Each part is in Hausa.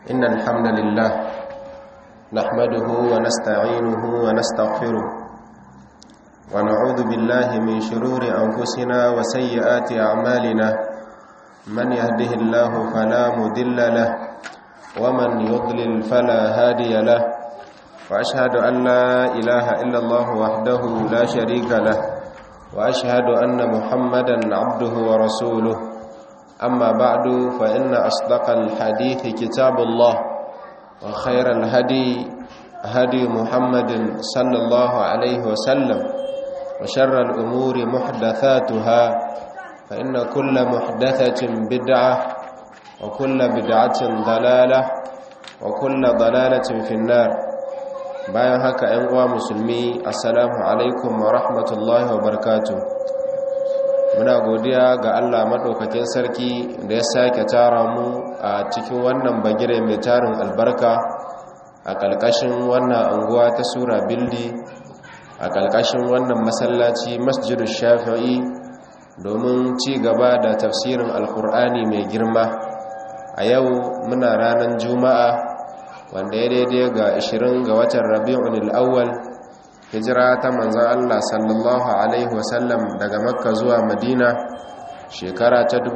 إن الحمد لله نحمده ونستعينه ونستغفره ونعوذ بالله من شرور أنفسنا وسيئات أعمالنا من يهده الله فلا مدل له ومن يضلل فلا هادي له وأشهد أن لا إله إلا الله وحده لا شريك له وأشهد أن محمدا عبده ورسوله أما بعد فإن أصدق الحديث كتاب الله وخير الهدي هدي محمد صلى الله عليه وسلم وشر الأمور محدثاتها فإن كل محدثة بدعة وكل بدعة ضلالة وكل ضلالة في النار bayan haka ‘yan uwa musulmi assalamu alaikum wa rahmatullahi wa barakatu muna godiya ga allah maɗaukakin sarki da ya sake tara mu a cikin wannan bagire mai tarin albarka a ƙalƙashin wannan anguwa ta sura bildi a ƙalƙashin wannan masallaci masjidu shafi'i domin ci gaba da tafsirin alkur'ani mai girma a yau muna ranar juma'a wanda ya daidai ga 20 ga watan rabi'un al'awwal hijira ta manzan Allah sallallahu alaihi wasallam daga makka zuwa madina shekara ta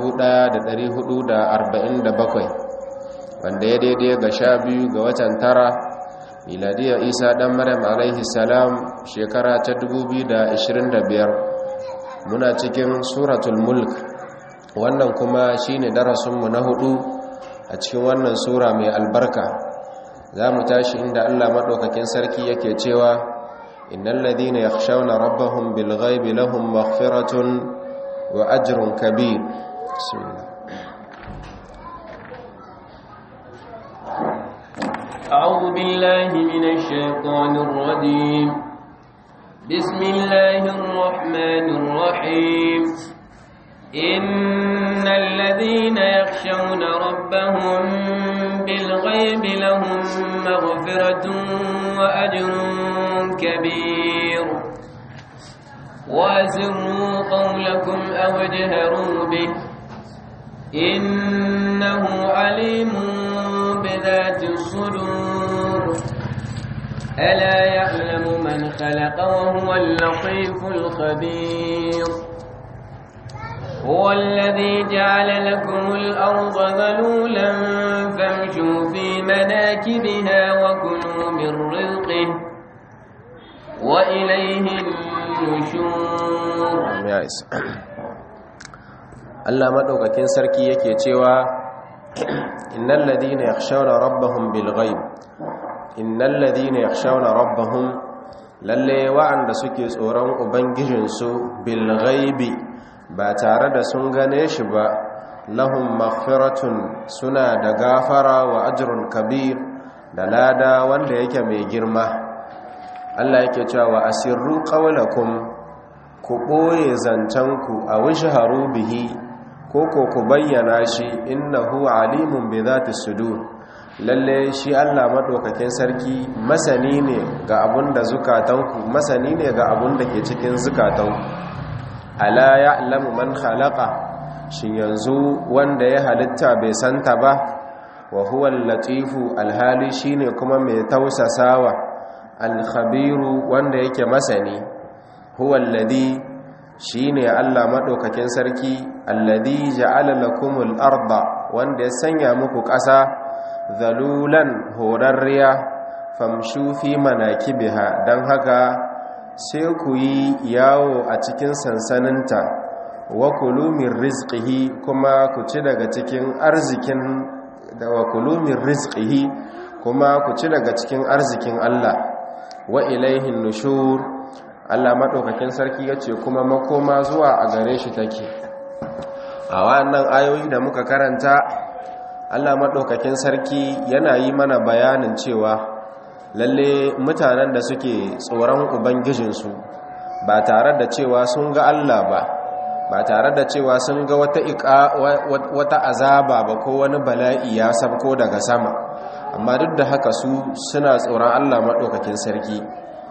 1447 wanda ya daidai ga sha biyu ga watan tara miladiya isa dan maryam alaihi salam shekara ta 2025 muna cikin suratul mulk wannan kuma shine darasinmu na hudu a cikin wannan sura mai albarka za mu tashi inda Allah maɗaukakin sarki yake cewa innal ladina yakhshawna rabbahum bil ghaibi lahum maghfiratun wa ajrun kabir bismillah أعوذ بالله من الشيطان الرجيم بسم الله الرحمن الرحيم إن الذين يخشون ربهم بالغيب لهم مغفرة وأجر كبير وأسروا قولكم أو اجهروا به إنه عليم بذات الصدور ألا يعلم من خلق وهو اللطيف الخبير هو الذي جعل لكم الأرض ذلولا فامشوا في مناكبها وكلوا من رزقه وإليه النشور Allah madaukakin sarki yake cewa innal ladina yakhshawna rabbahum bil ghaib innal ladina yakhshawna rabbahum lalle wa'anda suke tsoron ubangijinsu bil ghaibi ba tare da sun gane shi ba lahum maghfiratun suna da gafara wa ajrun kabir da lada wanda yake mai girma Allah yake cewa wa asirru qawlakum ku boye zancanku a wishharu bihi ko ko ku bayyana shi innahu alimun bi zati sudur lalle shi Allah madaukakin sarki masani ne ga abunda zukatanku masani ne ga abunda ke cikin zukatanku ala ya'lamu man khalaqa shin yanzu wanda ya halitta bai santa ba wa huwa al-latifu al-hali shine kuma mai tausasawa al-khabiru wanda yake masani huwa alladhi shine Allah madaukakin sarki alladhi ja'ala lakumul arda wanda ya sanya muku ƙasa zalulan horarriya famshu fi manakibiha dan haka sai ku yi yawo a cikin sansaninta wa kulu min rizqihi kuma ku ci daga cikin arzikin da wa kulu min rizqihi kuma ku ci daga cikin arzikin Allah wa ilaihin nushur Allah madaukakin sarki yace kuma makoma zuwa a gare shi take a wannan ayoyi da muka karanta Allah madaukakin sarki yana yi mana bayanin cewa lalle mutanen da suke tsoron ubangijinsu ba tare da cewa sun ga Allah ba ba tare da cewa sun ga wata wata azaba ba ko wani bala'i ya sabko daga sama amma duk da haka su suna tsoron Allah maɗaukakin sarki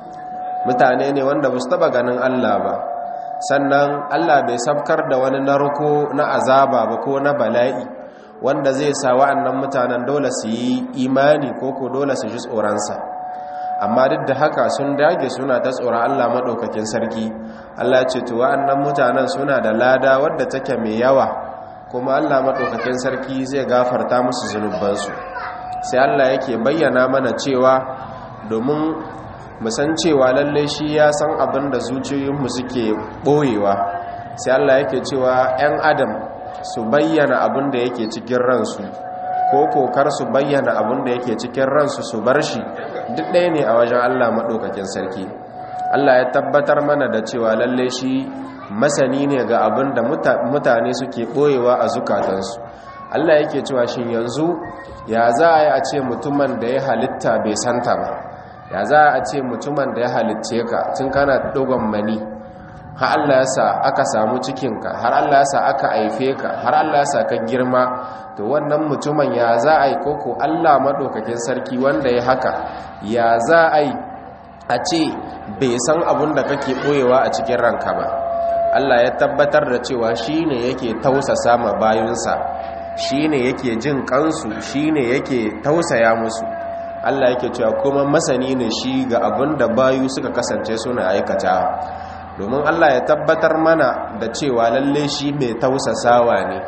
mutane ne wanda ba su taɓa ganin Allah ba sannan Allah bai sabkar da wani narko na azaba ba ko na bala'i wanda zai sa wa'annan mutanen dole su yi imani ko ko dole su ji tsoronsa amma duk da haka sun dage suna ta tsoron Allah maɗaukakin sarki Allah ce to wa'annan mutanen suna da lada wadda take mai yawa kuma Allah maɗaukakin sarki zai gafarta musu zunubansu sai Allah yake bayyana mana cewa domin musan cewa lalle shi ya san abin da zuciyoyinmu suke ɓoyewa sai Allah yake cewa 'yan adam su bayyana abin da yake cikin ransu ko kokar su bayyana abin da yake cikin ransu su bar shi duk ɗaya ne a wajen Allah maɗaukakin sarki Allah ya tabbatar mana da cewa lalle shi masani ne ga abin da mutane suke ɓoyewa a zukatansu Allah yake cewa shi yanzu ya za a yi a ce mutumin da ya halitta bai santa ba ya za a ce mutumin da ya halitce ka tun kana dogon mani har Allah ya sa aka samu cikinka har Allah ya sa aka haife ka har Allah ya sa ka girma to wannan mutumin ya za a yi koko Allah maɗaukakin sarki wanda ya haka ya za a yi a ce bai san abin da kake ɓoyewa a cikin ranka ba Allah ya tabbatar da cewa shi ne yake tausasa ma bayunsa shi ne yake jin kansu shi ne yake tausaya musu Allah yake cewa kuma masani ne shi ga abin da bayu suka kasance suna aikata domin Allah ya tabbatar mana da cewa lalle shi mai tausasawa ne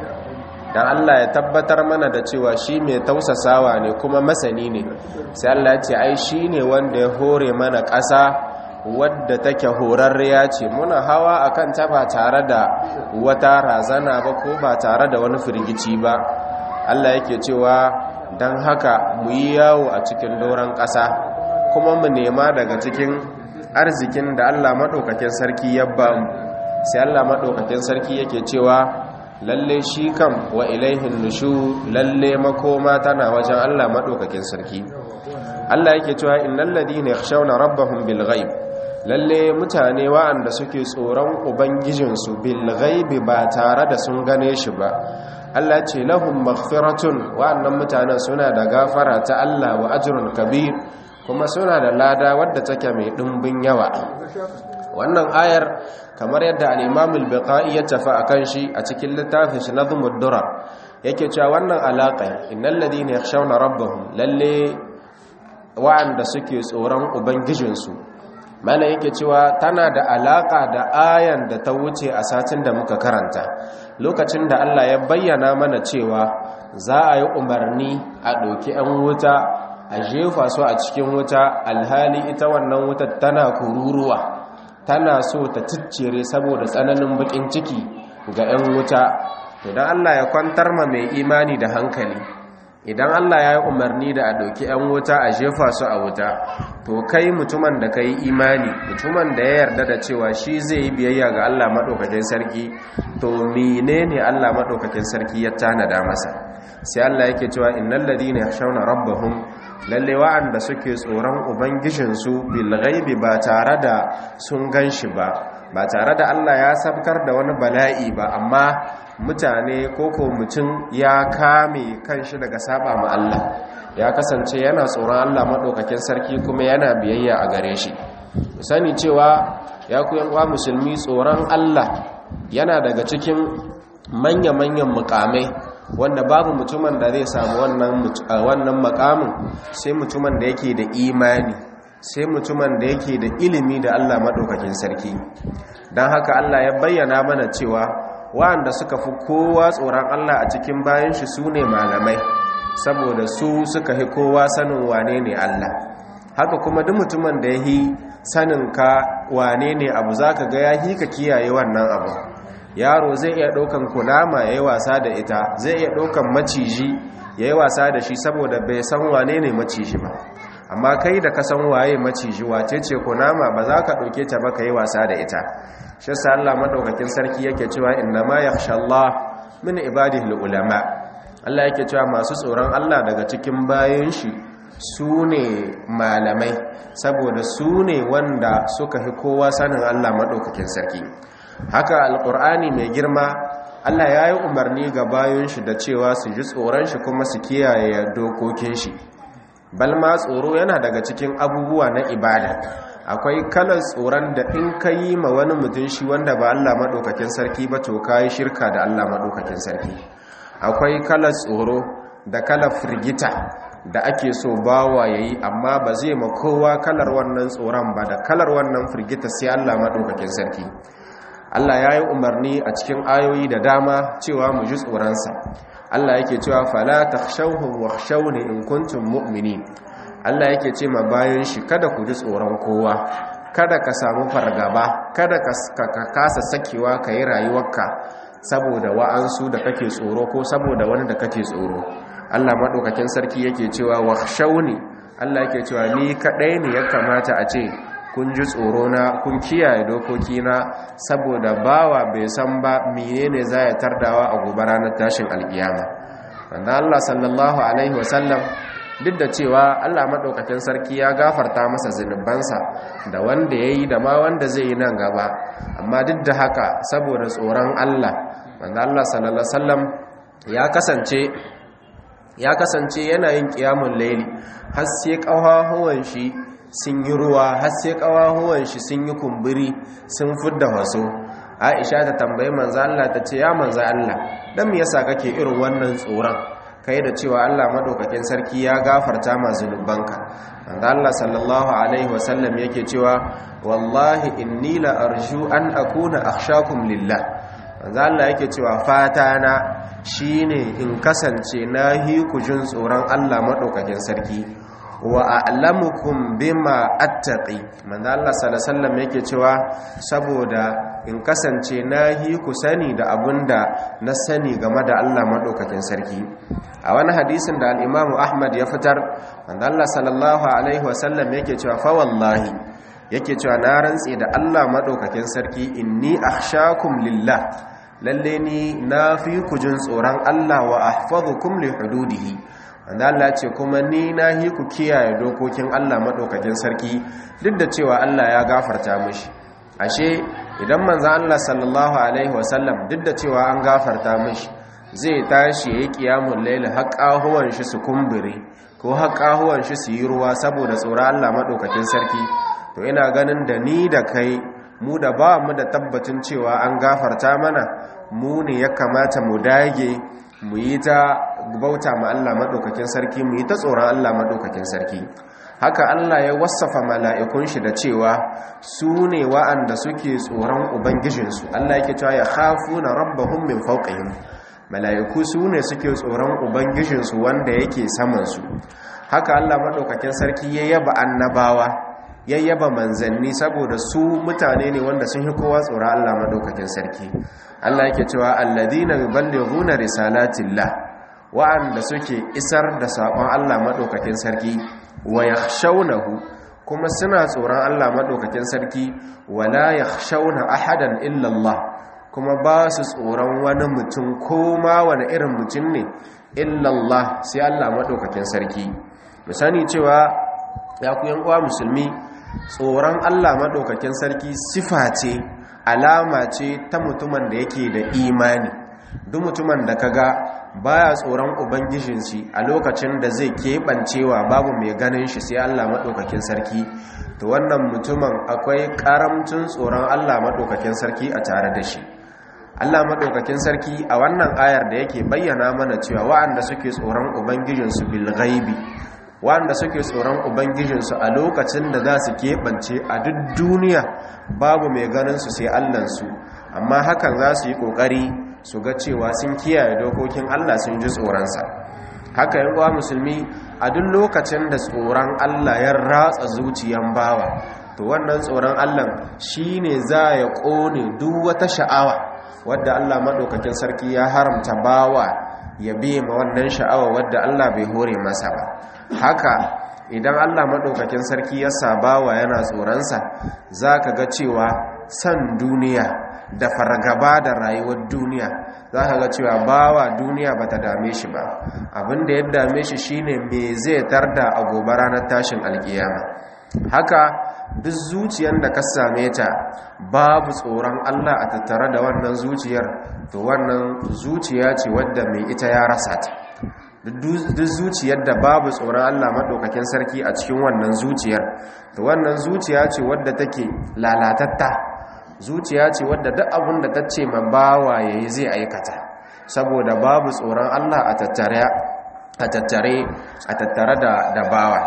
dan Allah ya tabbatar mana da cewa shi mai tausasawa ne kuma masani ne sai Allah ya ce ai shi ne wanda ya hore mana ƙasa wadda take horarriya ce muna hawa akan ta ba tare da wata razana ba ko ba tare da wani firgici ba Allah yake cewa don haka mu yi yawo a cikin doron ƙasa kuma mu nema daga cikin arzikin da Allah maɗaukakin sarki ya ba mu sai Allah maɗaukakin sarki yake cewa lalle shi kam wa ilaihin nushu lalle makoma tana wajen Allah maɗaukakin sarki Allah yake cewa innal ladina yakhshawna rabbahum bil ghaib lalle mutane wa'anda suke tsoron ubangijinsu bil ghaibi ba tare da sun gane shi ba Allah ce lahum maghfiratun wa'annan mutanen suna da gafara ta Allah wa ajrun kabir kuma suna da lada wadda take mai dimbin yawa wannan ayar kamar yadda al-Imam al-Bukhari ya tafi akan shi a cikin littafin shi Nazmud Durar yake cewa wannan alaka innal ladina yakhshawna rabbahum lalle wa'anda suke tsoron ubangijinsu mana yake cewa tana da alaka da ayan da ta wuce a satin da muka karanta lokacin da Allah ya bayyana mana cewa za a yi umarni a ɗauki 'yan wuta a jefa su a cikin wuta alhali ita wannan wuta tana kururuwa tana so ta ciccire saboda tsananin bakin ciki ga 'yan wuta idan Allah ya kwantar ma mai imani da hankali idan Allah ya yi umarni da a ɗauki 'yan wuta a jefa su a wuta to kai mutumin da ka yi imani mutumin da ya yarda da cewa shi zai yi biyayya ga Allah maɗaukakin sarki to mine ne Allah maɗaukakin sarki ya tanada masa sai Allah yake cewa innal ladina yakhshawna rabbahum lalle wa'anda suke tsoron ubangijinsu bil ghaibi ba tare da sun ganshi ba ba tare da Allah ya sabkar da wani bala'i ba amma mutane koko mutum ya kame kanshi daga saba ma Allah ya kasance yana tsoron Allah maɗaukakin sarki kuma yana biyayya a gare shi sani cewa ya ku yan musulmi tsoron Allah yana daga cikin manya-manyan mukamai wanda babu mutumin da zai samu wannan makamin sai mutumin da yake da imani sai mutumin da yake da ilimi da Allah maɗaukakin sarki don haka Allah ya bayyana mana cewa wa'anda suka fi kowa tsoron Allah a cikin bayan shi su ne malamai saboda su suka fi kowa sanin wane ne Allah haka kuma duk mutumin da ya yi sanin ka wane ne abu za ka ga ya hi ka kiyaye wannan abu yaro zai iya ɗaukan kunama ya yi wasa da ita zai iya ɗaukan maciji ya yi wasa da shi saboda bai san wane ne maciji ba amma kai da ka san waye maciji wace ce kunama ba za ka ɗauke ta ba ka yi wasa da ita shi sa Allah madaukakin sarki yake cewa innama yakhsha Allah min ibadihi ulama Allah yake cewa masu tsoron Allah daga cikin bayan shi su ne malamai saboda su ne wanda suka fi kowa sanin Allah madaukakin sarki haka alqur'ani mai girma Allah ya yi umarni ga bayan shi da cewa su ji tsoron shi kuma su kiyaye dokokin shi balma tsoro yana daga cikin abubuwa na ibada akwai kalar tsoron da in ka yi ma wani mutum shi wanda ba Allah maɗaukakin sarki ba to ka yi shirka da Allah maɗaukakin sarki akwai kalar tsoro da kalar firgita da ake so bawa yayi amma ba zai ma kowa kalar wannan tsoron ba da kalar wannan firgita sai Allah madaukakin sarki Allah ya yi umarni a cikin ayoyi da dama cewa mu ji tsoronsa Allah yake cewa fala takhshawhum wakhshawni in kuntum mu'minin Allah yake ce ma bayan shi kada ku ji tsoron kowa kada ka samu fargaba kada ka kasa sakewa ka yi rayuwarka saboda wa'ansu da kake tsoro ko saboda wani da kake tsoro Allah maɗaukakin sarki yake cewa wakhshawni Allah yake cewa ni kaɗai ne ya kamata a ce kun ji tsoro na kun kiyaye dokokina saboda bawa bai san ba menene za ya tardawa a gobe ranar tashin alkiyama wanda Allah sallallahu alaihi wasallam duk da cewa Allah maɗaukakin sarki ya gafarta masa zunubansa da wanda ya yi da ma wanda zai yi nan gaba amma duk da haka saboda tsoron Allah wanda Allah sallallahu alaihi wasallam ya kasance ya kasance yana yin ƙiyamun laili har sai ƙawahuwan shi sun yi ruwa har sai ƙawahuwan shi sun yi kumburi sun fidda waso aisha ta tambayi manzo Allah ta ce ya manzo Allah dan me yasa kake irin wannan tsoron kai da cewa Allah madaukakin sarki ya gafarta ma zunubanka manzo Allah sallallahu alaihi wasallam yake cewa wallahi inni la arju an akuna akhshakum lillah manzo Allah yake cewa fata na shine in kasance nahi ku jin tsoron Allah madaukakin sarki wa a'lamukum bima attaqi manzo Allah sallallahu alaihi wasallam yake cewa saboda in kasance nahi ku sani da abunda na sani game da Allah madaukakin sarki a wani hadisin da al-Imam Ahmad ya fitar manzo Allah sallallahu alaihi wasallam yake cewa fa wallahi yake cewa na rantse da Allah madaukakin sarki inni akhshakum lillah lalle ni na fi ku jin tsoron Allah wa ahfazukum li hududihi wanda Allah ce kuma ni na hi ku kiyaye dokokin Allah madaukakin sarki duk da cewa Allah ya gafarta mishi ashe idan manzo Allah sallallahu alaihi wasallam duk da cewa an gafarta mishi zai tashi yayi qiyamul layl haqqahuwan shi su kumbure ko haqqahuwan shi su yi ruwa saboda tsoron Allah madaukakin sarki to ina ganin da ni da kai mu da ba mu da tabbacin cewa an gafarta mana mu ne ya kamata mu dage mu yi ta bauta ma Allah maɗaukakin sarki mu yi ta tsoron Allah maɗaukakin sarki haka Allah ya wasafa mala'ikun shi da cewa su ne wa'anda suke tsoron ubangijinsu Allah yake cewa ya hafu na rabbahun min fauƙayin mala'iku su ne suke tsoron ubangijinsu wanda yake samansu haka Allah maɗaukakin sarki ya yaba annabawa ya yaba manzanni saboda su mutane ne wanda sun yi kowa tsoron Allah maɗaukakin sarki Allah yake cewa alladhina yuballighuna risalatillah wa'anda suke isar da saƙon Allah maɗaukakin sarki wa yakhshawnahu kuma suna tsoron Allah maɗaukakin sarki wala yakhshawna ahadan illa Allah kuma ba su tsoron wani mutum ko ma wani irin mutum ne illa Allah sai Allah maɗaukakin sarki mu sani cewa ya ku yan uwa musulmi tsoron Allah maɗaukakin sarki sifa ce alama ce ta mutumin da yake da imani duk mutumin da kaga baya tsoron ubangijin shi a lokacin da zai keɓancewa babu mai ganin shi sai Allah maɗaukakin sarki to wannan mutumin akwai ƙaramcin tsoron Allah maɗaukakin sarki a tare da shi Allah maɗaukakin sarki a wannan ayar da yake bayyana mana cewa wa'anda suke tsoron ubangijinsu bil ghaibi wanda suke tsoron ubangijinsu a lokacin da za su keɓance a duk duniya babu mai ganinsu sai allansu amma hakan za su yi ƙoƙari su ga cewa sun kiyaye dokokin allah sun ji tsoronsa haka yin uwa musulmi a duk lokacin da tsoron allah ya ratsa zuciyan bawa to wannan tsoron allah shi ne za ya ƙone duk wata sha'awa wadda allah maɗaukakin sarki ya haramta bawa ya biye ma wannan sha'awa wadda allah bai hore masa ba haka idan Allah maɗaukakin sarki ya sabawa yana tsoronsa za ka ga cewa san duniya da fargaba da rayuwar duniya za ka ga cewa bawa duniya ba ta dame shi ba abinda ya dame shi shine me zai tarda a gobe ranar tashin alkiyama haka duk zuciyar da ka same ta babu tsoron Allah a tattare da wannan zuciyar to wannan zuciya ce wadda mai ita ya rasa ta duk zuciyar da babu tsoron Allah maɗaukakin sarki a cikin wannan zuciyar to wannan zuciya ce wadda take lalatatta zuciya ce wadda duk abin da ta ce ma bawa yayi zai aikata saboda babu tsoron Allah a tattare a tattare a tattare da da bawa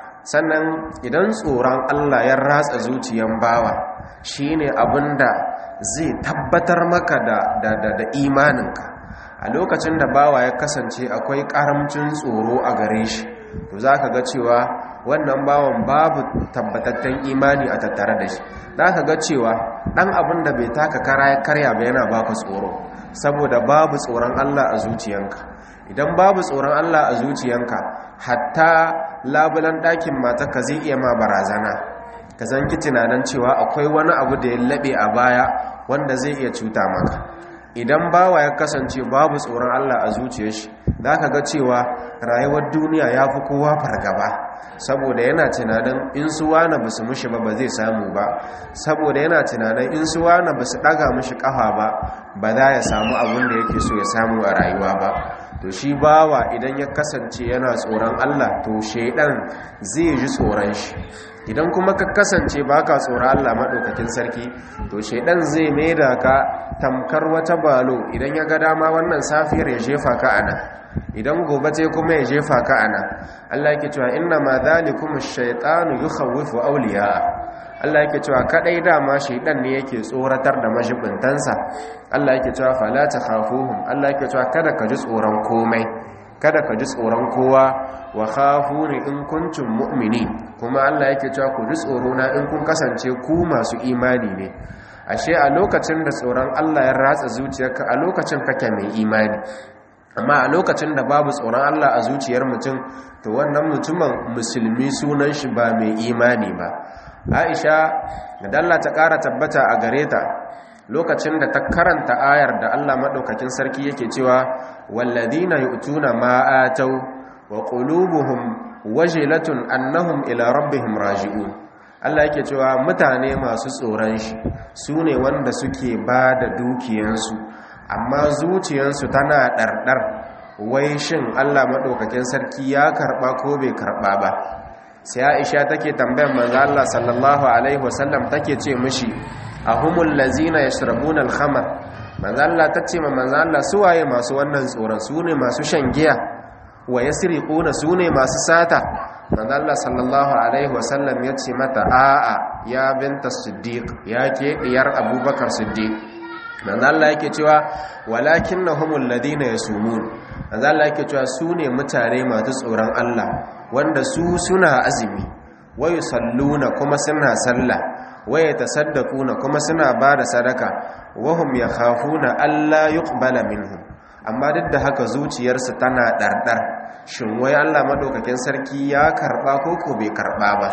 sannan idan tsoron Allah ya ratsa zuciyan bawa shine abinda zai tabbatar maka da da da, da imaninka a lokacin da bawa ya kasance akwai karamcin tsoro a gare shi to zaka ga cewa wannan bawan babu tabbatattun imani a tattare da shi zaka ga cewa dan abin da bai taka kara ya karya ba yana baka tsoro saboda babu tsoron Allah a zuciyanka idan babu tsoron Allah a zuciyanka hatta labulan ɗakin matarka zai iya ma barazana ka zanki tunanin cewa akwai wani abu da ya laɓe a baya wanda zai iya cuta maka idan bawa ya kasance babu tsoron Allah a zuciyar shi za ka ga cewa rayuwar duniya ya fi kowa fargaba saboda yana tunanin in su wane ba su mushi ba ba zai samu ba saboda yana tunanin in su wane ba su ɗaga mushi ƙafa ba ba za ya samu abin da yake so ya samu a rayuwa ba to shi bawa idan ya kasance yana tsoron Allah to shaidan zai ji tsoron shi idan kuma ka kasance baka tsoron Allah madaukakin sarki to shaidan zai maida ka tamkar wata balo idan ya ga dama wannan safiyar ya jefa ka ana idan gobe ce kuma ya jefa ka ana Allah yake cewa inna ma dhalikum ash-shaytanu yukhawwifu awliya Allah yake cewa kadai dama shaidan ne yake tsoratar da majibintansa Allah yake cewa fala takhafuhum Allah yake cewa kada ka ji tsoron komai kada ka ji tsoron kowa wa khafuni in kuntum mu'mini kuma Allah yake cewa ku ji tsoro na in kun kasance ku masu imani ne ashe a lokacin da tsoron Allah ya ratsa zuciyarka a lokacin kake mai imani amma a lokacin da babu tsoron Allah a zuciyar mutum to wannan mutumin musulmi sunan shi ba mai imani ba Aisha da Allah ta ƙara tabbata a gare ta lokacin da ta karanta ayar da Allah madaukakin sarki yake cewa walladina yu'tuna ma atau wa qulubuhum wajilatun annahum ila rabbihim raji'un Allah yake cewa mutane masu tsoron shi sune wanda suke ba da dukiyansu amma zuciyansu tana ɗarɗar wai shin Allah madaukakin sarki ya karba ko bai karba ba sai Aisha take tambayar manzo Allah sallallahu alaihi wasallam take ce mishi ahumul lazina yashrabuna al-khamr manzo Allah tace ma manzo Allah suwaye masu wannan tsoron sune masu shan giya wa yasriquna sune masu sata manzo Allah sallallahu alaihi wasallam yace mata a'a ya binta siddiq ya ke diyar abubakar siddiq manzo Allah yake cewa walakinnahumul ladina yasumun manzo Allah yake cewa sune mutane masu tsoron Allah wanda su suna azumi wa yusalluna kuma suna sallah waya tasaddaquna kuma suna bada sadaka wahum yakhafuna alla yuqbala minhum amma duk da haka zuciyarsu tana dardar shin wai Allah madaukakin sarki ya karba ko ko bai karba ba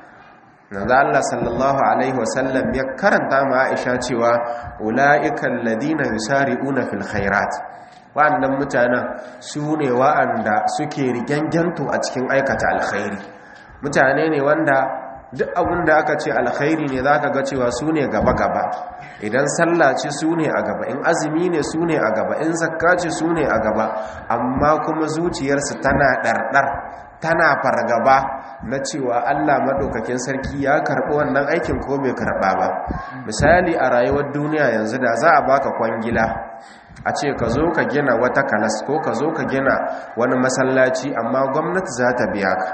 manzo Allah sallallahu alaihi wasallam ya karanta ma Aisha cewa ulaiikal ladina yusari'una fil khairat wa'annan mutanen su ne wa'anda suke riganganto a cikin aikata alkhairi mutane ne wanda duk abin da aka ce alkhairi ne za ka ga cewa su ne gaba-gaba idan sallah ce su ne a gaba in azumi ne su ne a gaba in zakka ce su ne a gaba amma kuma zuciyarsu tana ɗarɗar tana fargaba na cewa allah maɗaukakin sarki ya karɓi wannan aikin ko bai karɓa ba misali a rayuwar duniya yanzu da za a baka kwangila a ce ka zo ka gina wata kalas ko ka zo ka gina wani masallaci amma gwamnati za ta biya ka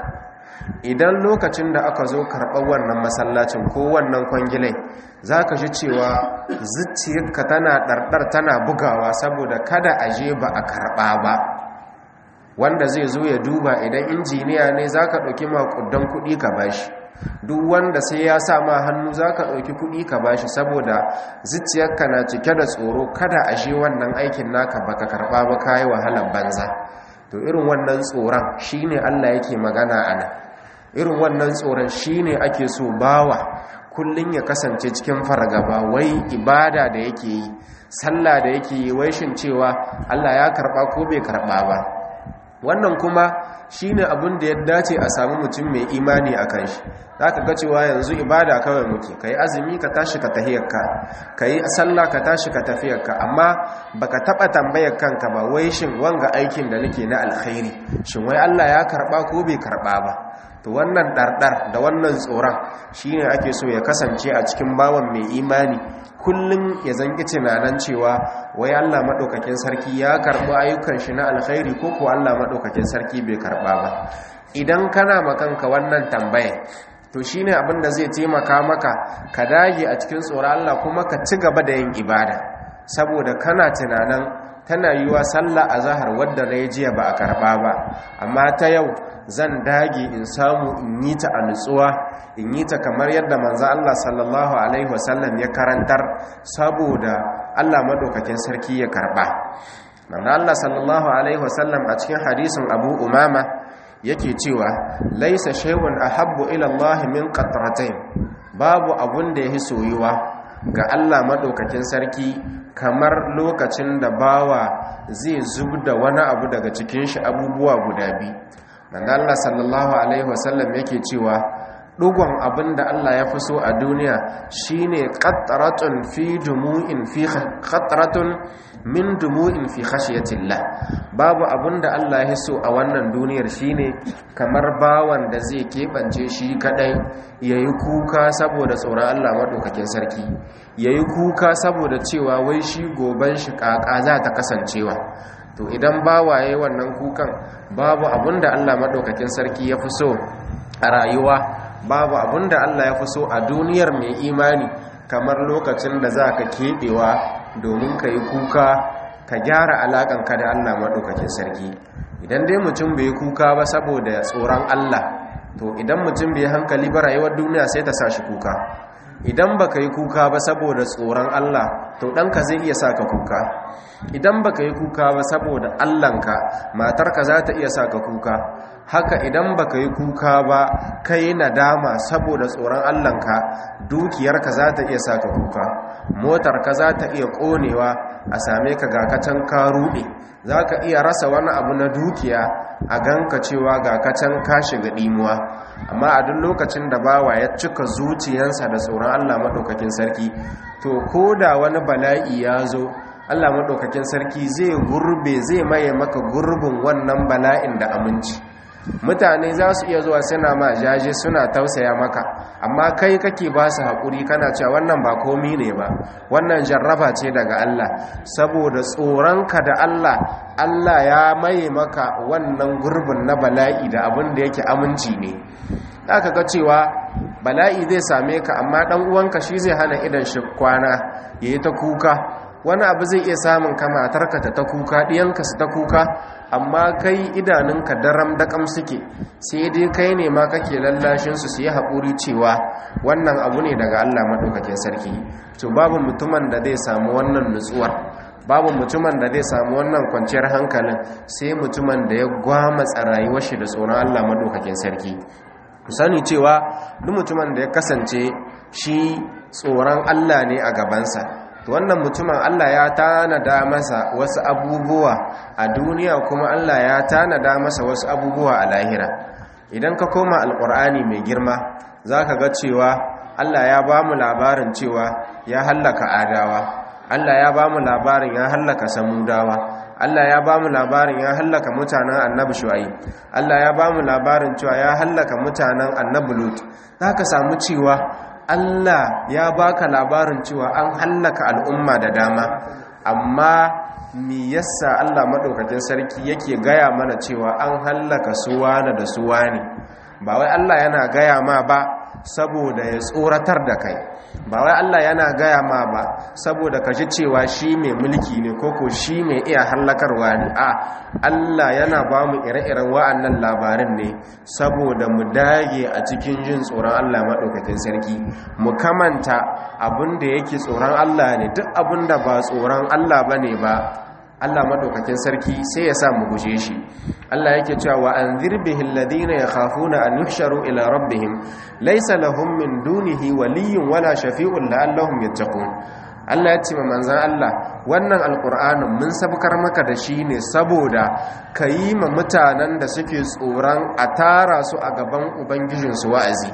idan lokacin da aka zo karɓar wannan masallacin ko wannan kwangilai za ka ji cewa zuciyarka tana ɗarɗar tana bugawa saboda kada a je ba a karɓa ba wanda zai zo ya duba idan injiniya ne za ka ɗauki makudan kuɗi ka bashi duk wanda sai ya sa ma hannu za ka ɗauki kuɗi ka bashi saboda zuciyarka na cike da tsoro kada a je wannan aikin naka baka karɓa ba ka yi wahalar banza to irin wannan tsoron shine Allah yake magana a nan irin wannan tsoron shine ake so bawa kullun ya kasance cikin fargaba wai ibada da yake yi sallah da yake yi wai shin cewa Allah ya karba ko bai karba ba wannan kuma shine abin da ya dace a samu mutum mai imani a kan shi zaka ga cewa yanzu ibada kawai muke kai azumi ka tashi ka tahiyarka kai sallah ka tashi ka tafiyarka amma baka taba tambayar kanka ba wai shin wanga aikin da nake na alkhairi shin wai Allah ya karba ko bai karba ba to wannan ɗarɗar da wannan tsoron shine ake so ya kasance a cikin bawan mai imani kullum ya zangi tunanan cewa wai Allah maɗaukakin sarki ya karɓi ayyukan shi na alkhairi ko ko Allah maɗaukakin sarki bai karɓa ba idan kana makanka wannan tambaya to shine abin da zai taimaka maka ka dage a cikin tsoron Allah kuma ka ci gaba da yin ibada saboda kana tunanan tana yiwa sallah a zahar wadda na yi jiya ba a karɓa ba amma ta yau zan dage in samu in yi ta a nutsuwa in yi ta kamar yadda manzo Allah sallallahu alaihi wasallam ya karantar saboda Allah madaukakin sarki ya karba manzo Allah sallallahu alaihi wasallam a cikin hadisin Abu Umama yake cewa laisa shay'un ahabbu ila Allah min qatratain babu abun da yahi soyuwa ga Allah madaukakin sarki kamar lokacin da bawa zai zubda wani abu daga cikin shi abubuwa guda biyu manzo Allah sallallahu alaihi wasallam yake cewa dugon abin da Allah ya fi so a duniya shine qatratun fi dumu'in fi qatratun min dumu'in fi khashyatillah babu abin da Allah ya so a wannan duniyar shine kamar bawan da zai kebance shi kadai yayi kuka saboda tsoron Allah madaukakin sarki yayi kuka saboda cewa wai shi goban shi kaka za ta kasancewa to idan bawaye wannan kukan babu abinda Allah madaukakin sarki ya fi so a rayuwa babu abinda Allah ya fi so a duniyar mai imani kamar lokacin da za ka keɓewa domin ka yi kuka ka gyara alaƙanka da Allah madaukakin sarki idan dai mutum bai kuka ba saboda tsoron Allah to idan mutum bai hankali ba rayuwar duniya sai ta sa shi kuka idan baka yi kuka ba saboda tsoron Allah to ɗanka zai iya sa ka kuka idan baka yi kuka ba saboda Allahnka matarka za ta iya sa ka kuka haka idan baka yi kuka ba kai nadama saboda tsoron Allahnka dukiyarka za ta iya sa ka kuka motarka za ta iya ƙonewa a same ka ga kacan ka ruɗe za ka iya rasa wani abu na dukiya a ganka cewa ga kacan ka shiga ɗimuwa amma a duk lokacin da bawa ya cika zuciyansa da tsoron Allah maɗaukakin sarki to ko da wani bala'i ya zo Allah maɗaukakin sarki zai gurbe zai maye maka gurbin wannan bala'in da aminci mutane za su iya zuwa suna ma jaje suna tausaya maka amma kai kake ba su haƙuri kana cewa wannan ba komi ne ba wannan jarraba ce daga Allah saboda tsoronka da Allah Allah ya maye maka wannan gurbin na bala'i da abin da yake aminci ne aka ga cewa bala'i zai same ka amma ɗan uwanka shi zai hana idan shi kwana yayi ta kuka wani abu zai iya samun ka matarka ta ta kuka ɗiyanka su ta kuka amma kai idanunka daram daƙam suke sai dai kai ne ma kake lallashinsu su yi haƙuri cewa wannan abu ne daga allah maɗaukakin sarki to babu mutumin da zai samu wannan nutsuwar babu mutumin da zai samu wannan kwanciyar hankalin sai mutumin da ya gwamatsa rayuwar shi da tsoron allah maɗaukakin sarki sani cewa duk mutumin da ya kasance shi tsoron allah ne a gabansa wannan mutumin Allah ya tanada masa wasu abubuwa a duniya kuma Allah ya tanada masa wasu abubuwa a lahira idan ka koma alkur'ani mai girma za ka ga cewa Allah ya ba mu labarin cewa ya hallaka adawa Allah ya ba mu labarin ya hallaka samudawa Allah ya ba mu labarin ya hallaka mutanen annabi shu'aib Allah ya ba mu labarin cewa ya hallaka mutanen annabi lut za ka samu cewa Allah ya baka labarin cewa an hallaka al'umma da dama amma mi yasa Allah madaukakin sarki yake gaya mana cewa an hallaka suwana da suwani ba wai Allah yana gaya ma ba saboda ya tsoratar da kai ba wai Allah yana gaya ma ba saboda ka ji cewa shi mai mulki ne koko shi mai iya hallakarwa ne a Allah yana ba mu ire-iren wa'annan labarin ne saboda mu dage a cikin jin tsoron Allah maɗaukakin sarki mu kamanta abin da yake tsoron Allah ne duk abin da ba tsoron Allah ba ne ba Allah madaukakin sarki sai ya sa mu guje shi Allah yake cewa wa anzir bihil ladina yakhafuna an yuhsharu ila rabbihim laysa lahum min dunihi waliyyun wala shafi'un la'allahum yattaqun Allah ya ce ma manzon Allah wannan alqur'anin mun sabkar maka da shi ne saboda kayi ma mutanen da suke tsoron a tara su a gaban ubangijinsu wa'azi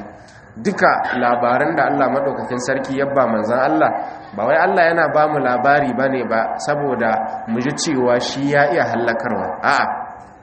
duka labaran da Allah madaukakin sarki ya ba manzon Allah ba wai Allah yana ba mu labari ba ne ba saboda mu ji cewa shi ya iya hallakarwa a'a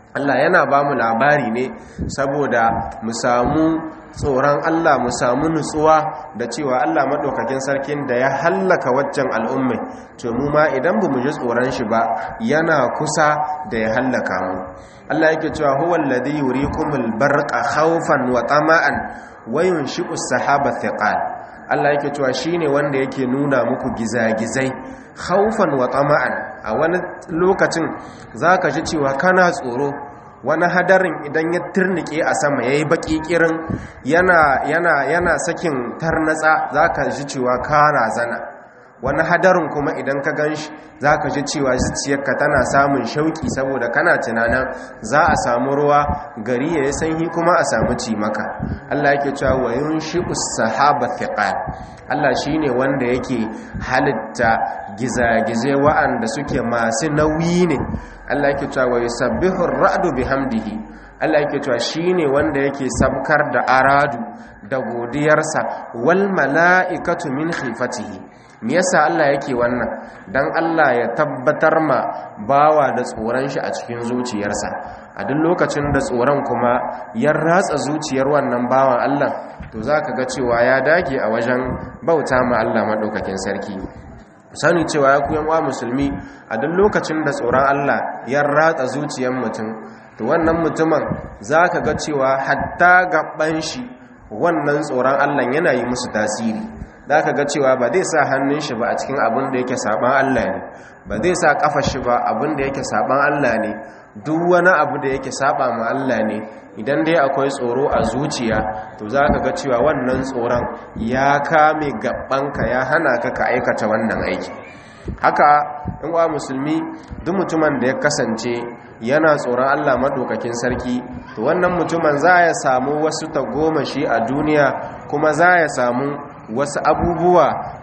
Allah yana ba mu labari ne saboda mu samu tsoron Allah mu samu nutsuwa da cewa Allah maɗaukakin sarkin da ya hallaka waccan al'ummai to mu ma idan ba mu ji tsoron shi ba yana kusa da ya hallaka mu Allah yake cewa huwa alladhi yurikumul barqa khawfan wa tama'an wa yunshi'u as-sahaba thiqal Allah yake cewa shine wanda yake nuna muku gizagizai khawfan wa tama'an a wani lokacin zaka ji cewa kana tsoro wani hadarin idan ya turnike a sama yayi baki kirin yana yana yana sakin tarnatsa zaka ji cewa kana zana wani hadarin kuma idan ka gan shi za ka ji cewa zuciyarka tana samun shauki saboda kana tunanin za a samu ruwa gari ya yi sanyi kuma a samu cimaka Allah yake cewa wa yunshi sahaba thiqal Allah shine wanda yake halitta gizagizai wa'anda suke masu nauyi ne Allah yake cewa wa yusabbihu ar-ra'du bihamdihi Allah yake cewa shine wanda yake sabkar da aradu da godiyarsa wal mala'ikatu min khifatihi me yasa Allah yake wannan dan Allah ya tabbatar ma bawa da tsoron shi a cikin zuciyarsa a duk lokacin da tsoron kuma ya ratsa zuciyar wannan bawan Allah to zaka ga cewa ya dage a wajen bauta ma Allah madaukakin sarki sani cewa ya kuyan wa musulmi a duk lokacin da tsoron Allah ya ratsa zuciyar mutum to wannan mutumin zaka ga cewa hatta gaban shi wannan tsoron Allah yana yi musu tasiri za ka ga cewa ba zai sa hannun shi ba a cikin abin da yake saban Allah ne ba zai sa kafa shi ba abin da yake saban Allah ne duk wani abu da yake saba ma Allah ne idan dai akwai tsoro a zuciya to za ka ga cewa wannan tsoron ya kame gabanka ya hana ka ka aikata wannan aiki haka in wa musulmi duk mutumin da ya kasance yana tsoron Allah madaukakin sarki to wannan mutumin za ya samu wasu tagomashi a duniya kuma za ya samu wasu abubuwa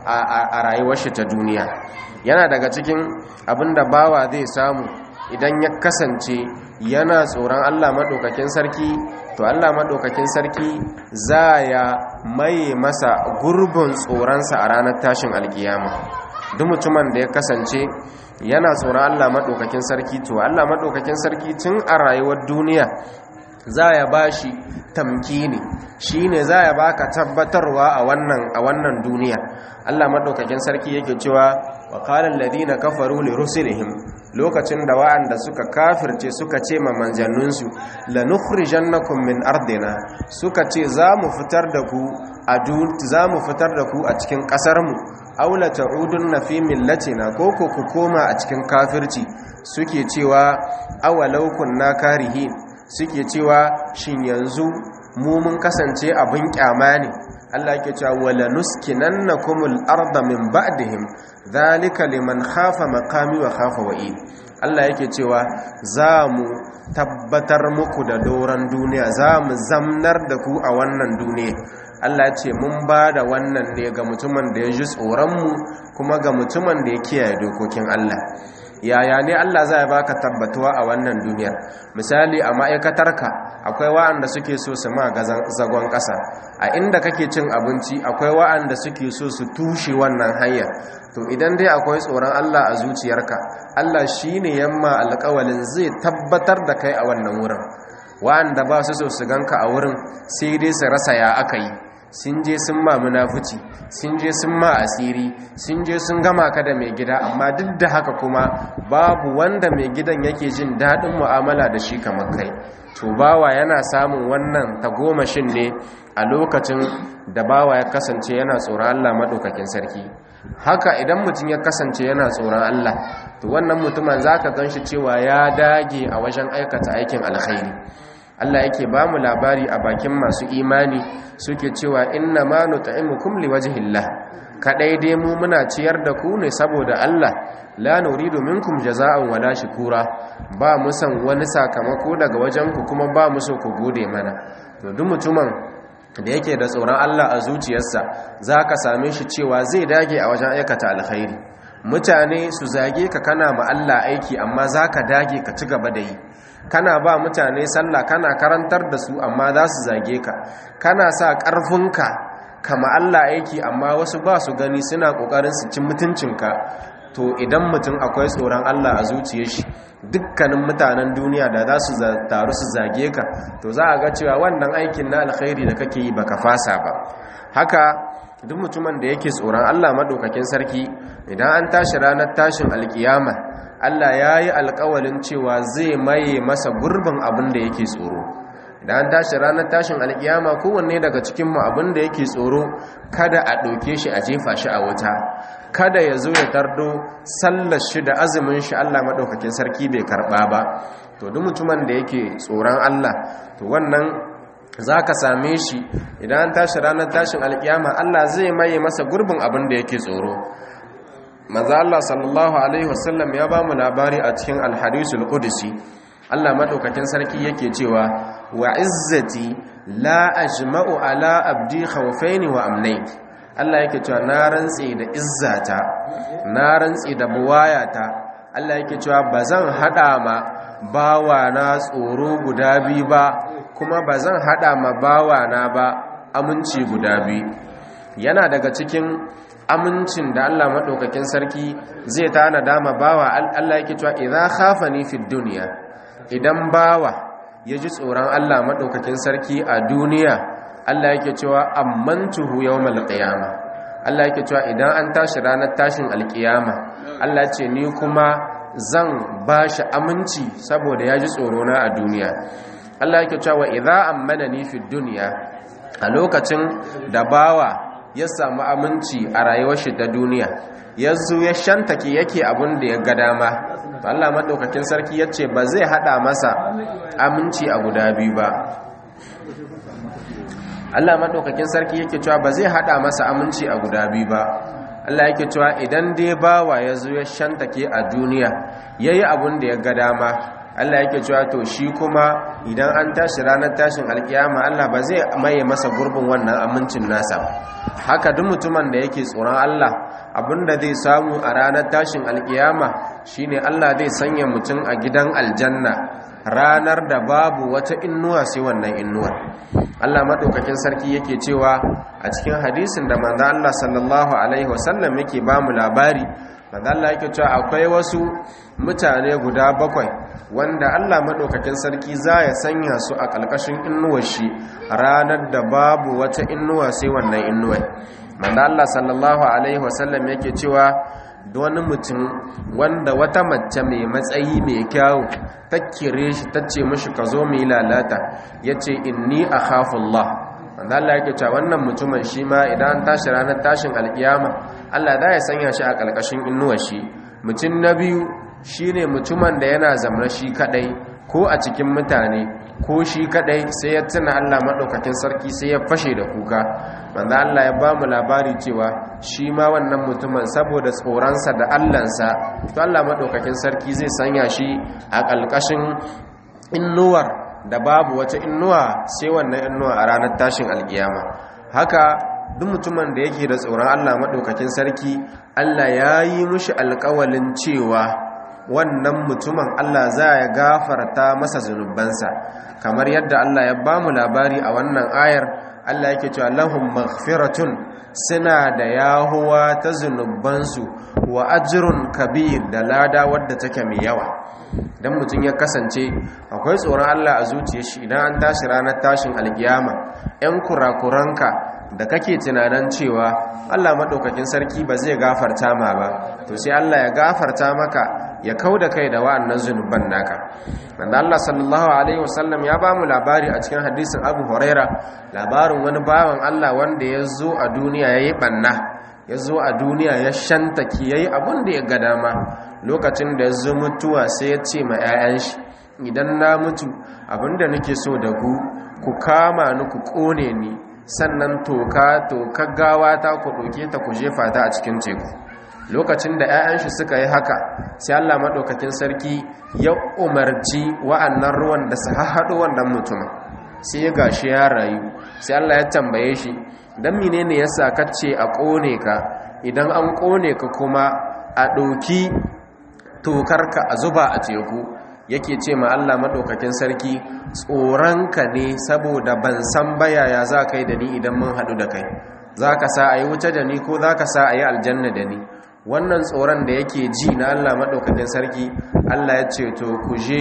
a rayuwar shi ta duniya yana daga cikin abinda bawa zai samu idan ya kasance yana tsoron Allah maɗaukakin sarki to Allah maɗaukakin sarki za ya maye masa gurbin tsoronsa a ranar tashin alkiyama duk mutumin da ya kasance yana tsoron Allah maɗaukakin sarki to Allah maɗaukakin sarki tun a rayuwar duniya za ya ba shi tamkini shi ne za ya baka tabbatarwa a wannan a wannan duniya Allah madaukakin sarki yake cewa wa qala alladhina kafaru li rusulihim lokacin da wa'anda suka kafirce suka ce ma manzanninsu lanukhrijannakum min ardina suka ce za mu fitar da ku a za mu fitar da ku a cikin kasar mu aw la ta'udunna fi millatina ko ko ku koma a cikin kafirci suke cewa awalau kunna karihin suke cewa shin yanzu mu mun kasance abin kyama ne Allah yake cewa wala nuskinannakumul arda min ba'dihim zalika liman khafa maqami wa khafa wa'id Allah yake cewa za mu tabbatar muku da doran duniya za mu zamnar da ku a wannan duniya Allah ce mun ba da wannan ne ga mutumin da ya ji tsoronmu kuma ga mutumin da ya kiyaye dokokin Allah yaya ne Allah zai baka tabbatuwa a wannan duniyar misali a ma'aikatarka akwai wa'anda suke so su ma zagon ƙasa a inda kake cin abinci akwai wa'anda suke so su tushe wannan hanyar to idan dai akwai tsoron Allah a zuciyarka Allah shine yamma alƙawalin zai tabbatar da kai a wannan wurin wa'anda ba su so su ganka a wurin sai dai su rasa ya aka yi sun je sun ma munafuci sun je sun ma asiri sun je sun gama ka da mai gida amma duk da haka kuma babu wanda mai gidan yake jin daɗin mu'amala da shi kamar kai to bawa yana samun wannan tagomashin ne a lokacin da bawa ya kasance yana tsoron Allah maɗaukakin sarki haka idan mutum ya kasance yana tsoron Allah to wannan mutumin zaka ganshi cewa ya dage a wajen aikata aikin alkhairi Allah yake ba mu labari a bakin masu imani suke cewa inna ma nut'imukum liwajhillah kadai dai mu muna ciyar da ku ne saboda Allah la nuridu minkum jazaa'an wala shukura ba mu san wani sakamako daga wajen ku kuma ba mu so ku gode mana to duk mutumin da yake da tsoron Allah a zuciyarsa zaka same shi cewa zai dage a wajen aikata alkhairi mutane su zage ka kana ma Allah aiki amma zaka dage ka ci gaba da yi kana ba mutane sallah kana karantar da su amma za su zage ka kana sa ƙarfinka kama Allah aiki amma wasu ba su gani suna ƙoƙarin su ci mutuncinka to idan mutum akwai tsoron Allah a zuciyar shi dukkanin mutanen duniya da za su taru su zage ka to za a ga cewa wannan aikin na alkhairi da kake yi baka fasa ba haka duk mutumin da yake tsoron Allah madaukakin sarki idan an tashi ranar tashin alkiyama Allah ya yi alkawalin cewa zai maye masa gurbin abin da yake tsoro idan an tashi ranar tashin alkiyama kowanne daga cikinmu abin da yake tsoro kada a ɗauke shi a jefa shi a wuta kada ya zo ya tardo sallar shi da azumin shi Allah maɗaukakin sarki bai karɓa ba to duk mutumin da yake tsoron Allah to wannan za ka same shi idan an tashi ranar tashin alkiyama Allah zai maye masa gurbin abin da yake tsoro maza Allah sallallahu alaihi wasallam ya ba mu labari a cikin alhadisul qudsi Allah madaukakin sarki yake cewa wa izzati la ajma'u ala abdi khawfaini wa amnayn Allah yake cewa na rantsi da izzata na rantsi da buwayata Allah yake cewa bazan hada ma bawa na tsoro guda biyu ba kuma bazan hada ma bawa na ba aminci guda biyu yana daga cikin amincin da Allah madaukakin sarki zai tana dama bawa Allah yake cewa idza khafani fid dunya idan bawa ya ji tsoron Allah maɗaukakin sarki a duniya Allah yake cewa ammantuhu yawmal qiyama Allah yake cewa idan an tashi ranar tashin alkiyama Allah ce ni kuma zan bashi aminci saboda ya ji tsoro na a duniya Allah yake cewa idza ammanani fi dunya a lokacin da bawa ya samu aminci a rayuwar shi ta duniya yanzu ya shantake yake abin da ya ga dama to Allah madaukakin sarki yace ba zai hada masa aminci a guda biyu ba Allah madaukakin sarki yake cewa ba zai hada masa aminci a guda biyu ba Allah yake cewa idan dai bawa yazo ya shantake a duniya yayi abin da ya ga dama Allah yake cewa to shi kuma idan an tashi ranar tashin alkiyama Allah ba zai maye masa gurbin wannan amincin nasa haka duk mutumin da yake tsoron Allah abinda zai samu a ranar tashin alkiyama shine Allah zai sanya mutum a gidan aljanna ranar da babu wata innuwa sai wannan innuwa Allah madaukakin sarki yake cewa a cikin hadisin da manzo Allah sallallahu alaihi wasallam yake ba mu labari manzo Allah yake cewa akwai wasu mutane guda bakwai wanda Allah madaukakin sarki za ya sanya su a ƙalƙashin innuwar shi ranar da babu wata innuwa sai wannan innuwar manzo Allah sallallahu alaihi wasallam yake cewa wani mutum wanda wata mace mai matsayi mai kyau ta kire shi ta ce mashi ka zo mai lalata ya ce inni a Allah wanda Allah yake cewa wannan mutumin shi ma idan an tashi ranar tashin alkiyama Allah za ya sanya shi a ƙarƙashin inuwar shi mutum na biyu shine mutumin da yana zamna shi kadai ko a cikin mutane ko shi kadai sai ya tuna Allah madaukakin sarki sai ya fashe da kuka manzo Allah ya ba mu labari cewa shi ma wannan mutumin saboda tsoronsa da Allahnsa to Allah madaukakin sarki zai sanya shi a ƙalƙashin innuwar da babu wata innuwa sai wannan innuwa a ranar tashin alkiyama haka duk mutumin da yake da tsoron Allah madaukakin sarki Allah ya yi mushi alƙawalin cewa wannan mutumin Allah za ya gafarta masa zunubansa kamar yadda Allah ya ba mu labari a wannan ayar Allah yake cewa lahum maghfiratun suna da yahuwa ta zunubansu wa ajrun kabir da lada wadda take mai yawa dan mutum ya kasance akwai tsoron Allah a zuciyar shi idan an tashi ranar tashin alkiyama yan kurakuranka da kake tunanin cewa Allah madaukakin sarki ba zai gafarta ma ba to sai Allah ya gafarta maka ya kau da kai da wa'annan zunuban naka wanda Allah sallallahu alaihi wasallam ya ba mu labari a cikin hadisin Abu Huraira labarin wani bawan Allah wanda ya zo a duniya yayi banna ya zo a duniya ya shantaki yayi abin da ya ga dama lokacin da ya zo mutuwa sai ya ce ma 'ya'yan shi idan na mutu abinda nake so da ku ku kama ni ku kone ni sannan toka toka gawa ta ku ɗauke ta ku jefa ta a cikin teku lokacin da 'ya'yan shi suka yi haka sai Allah maɗaukakin sarki ya umarci wa'annan ruwan da su haɗu wannan mutumin sai ya gashi ya rayu sai Allah ya tambaye shi don menene yasa kace a ƙone ka idan an ƙone ka kuma a ɗauki tokarka a zuba a teku yake ce ma Allah maɗaukakin sarki tsoronka ne saboda ban san bayaya za ka yi da ni idan mun haɗu da kai za ka sa a yi wuce da ni ko za ka sa a yi aljanna da ni wannan tsoron da yake ji na Allah maɗaukakin sarki Allah ya ce to ku je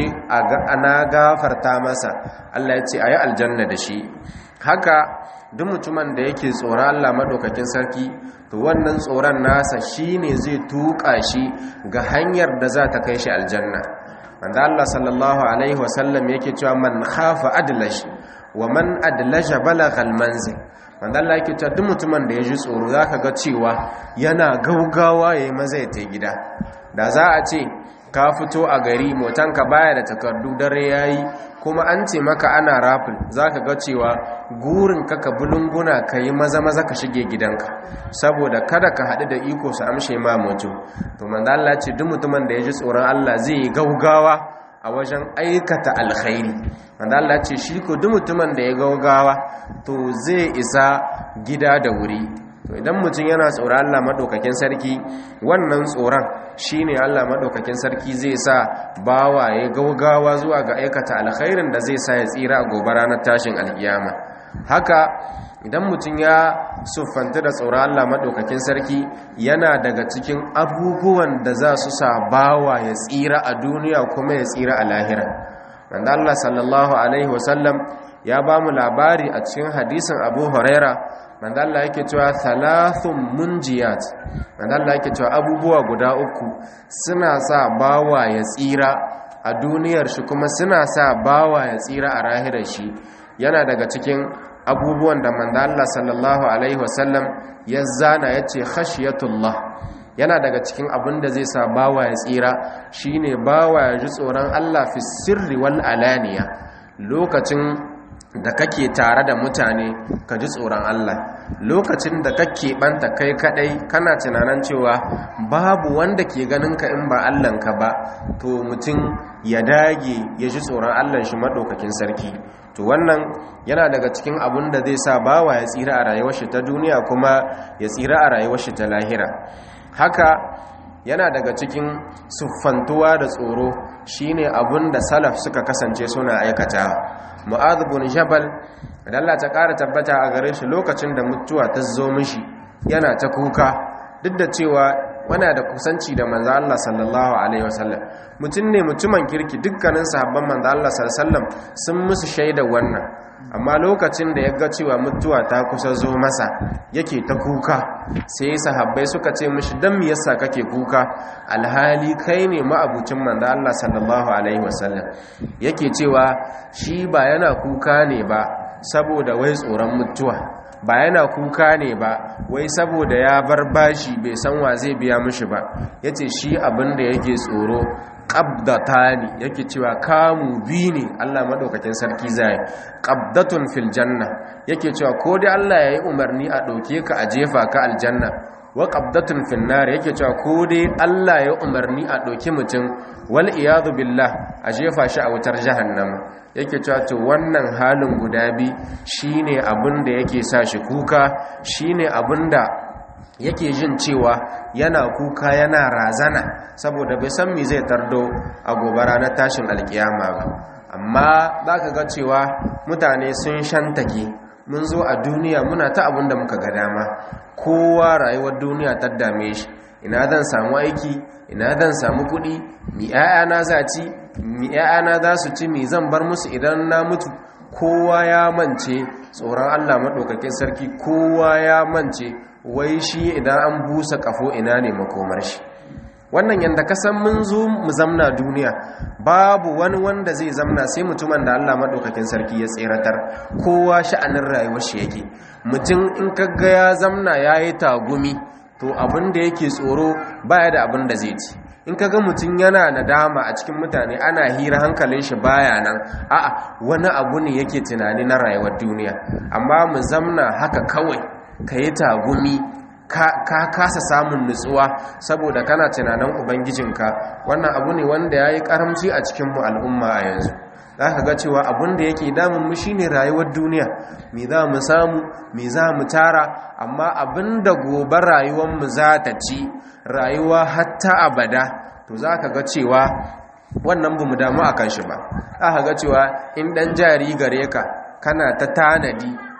ana gafarta masa Allah ya ce a yi aljanna da shi haka duk mutumin da yake tsoron Allah maɗaukakin sarki to wannan tsoron nasa shi ne zai tuƙa shi ga hanyar da za ta kai shi aljanna wanda Allah sallallahu alaihi wasallam yake cewa man khafa adlash wa man adlasha balagal manzil wanda Allah yake cewa duk mutumin da ya ji tsoro zaka ga cewa yana gaugawa yayi maza ya tai gida da za a ce ka fito a gari motanka baya da takardu dare yayi kuma an ce maka ana rafin zaka ga cewa gurin ka ka bulunguna kai maza maza ka shige gidanka saboda kada ka haɗu da iko su amshe ma mutum to manzo Allah ce duk mutumin da ya ji tsoron Allah zai yi gaugawa a wajen aikata alkhairi wanda Allah ce shi ko duk mutumin da ya gaugawa to zai isa gida da wuri to idan mutum yana tsoron Allah madaukakin sarki wannan tsoron shine Allah madaukakin sarki zai sa bawa ya gaugawa zuwa ga aikata alkhairin da zai sa ya tsira a gobe ranar tashin alkiyama haka idan mutum ya siffanta da tsoron Allah maɗaukakin sarki yana daga cikin abubuwan da za su sa bawa ya tsira a duniya kuma ya tsira a lahira wanda Allah sallallahu alaihi wasallam ya ba mu labari a cikin hadisin abu huraira wanda Allah yake cewa thalathun munjiyat wanda Allah yake cewa abubuwa guda uku suna sa bawa ya tsira a duniyar shi kuma suna sa bawa ya tsira a rahirar shi yana daga cikin abubuwan da manzo Allah sallallahu alaihi wasallam ya zana yace khashiyatullah yana daga cikin abin da zai sa bawa ya tsira shine bawa ya ji tsoron Allah fi sirri wal alaniya lokacin da kake tare da mutane ka ji tsoron Allah lokacin da kake banta kai kadai kana tunanin cewa babu wanda ke ganin ka in ba Allahnka ba to mutum ya dage ya ji tsoron Allah shi madaukakin sarki to wannan yana daga cikin abun da zai sa bawa ya tsira a rayuwar shi ta duniya kuma ya tsira a rayuwar shi ta lahira haka yana daga cikin siffantuwa da tsoro shine abun da salaf suka kasance suna aikatawa mu'adh bin jabal da Allah ta ƙara tabbata a gare shi lokacin da mutuwa ta zo mishi yana ta kuka duk da cewa wana da kusanci da manzo Allah sallallahu alaihi wasallam mutum ne mutumin kirki dukkanin sahabban manzo Allah sallallahu alaihi wasallam sun musu shaida wannan amma lokacin da ya ga cewa mutuwa ta kusa zo masa yake ta kuka sai sahabbai suka ce mishi dan me yasa kake kuka alhali kai ne ma'abucin manzo Allah sallallahu alaihi wasallam yake cewa shi ba yana kuka ne ba saboda wai tsoron mutuwa ba yana kuka ne ba wai saboda ya bar bashi bai san wa zai biya mishi ba yace shi abin da yake tsoro qabdatani yake cewa kamu bi ne Allah madaukakin sarki zai qabdatun fil janna yake cewa ko dai Allah yayi umarni a dauke ka a jefa ka aljanna wa qabdatun fil nar yake cewa ko dai Allah ya umarni a dauki mutum wal iyadu billah a jefa shi a wutar jahannama yake cewa to wannan halin guda bi shine abin da yake sa shi kuka shine abin da yake jin cewa yana kuka yana razana saboda bai san me zai tardo a gobe ranar tashin alkiyama ba amma za ka ga cewa mutane sun shantake mun zo a duniya muna ta abin da muka ga dama kowa rayuwar duniya ta dame shi ina zan samu aiki ina zan samu kuɗi mi 'ya'yana za ci mi 'ya'yana za su ci mi zan bar musu idan na mutu kowa ya mance tsoron allah maɗaukakin sarki kowa ya mance wai shi idan an busa kafo ina ne makomar shi wannan yadda ka san mun zo mu zamna duniya babu wani wanda zai zamna sai mutumin da Allah madaukakin sarki ya tseratar kowa sha'anin rayuwar shi yake mutum in kaga ya zamna yayi tagumi to abin da yake tsoro baya da abin da zai ci in kaga mutum yana nadama a cikin mutane ana hira hankalin shi baya nan a'a wani abu ne yake tunani na rayuwar duniya amma mu zamna haka kawai ka yi tagumi ka kasa samun nutsuwa saboda kana tunanin ubangijinka wannan abu ne wanda ya yi karamci a cikinmu al'umma a yanzu za ka ga cewa abin da yake damunmu shi ne rayuwar duniya me za mu samu me za mu tara amma abin da gobe rayuwarmu za ta ci rayuwa hatta abada to za ka ga cewa wannan ba mu damu a kan shi ba za ka ga cewa in ɗan jari gare ka kana ta tanadi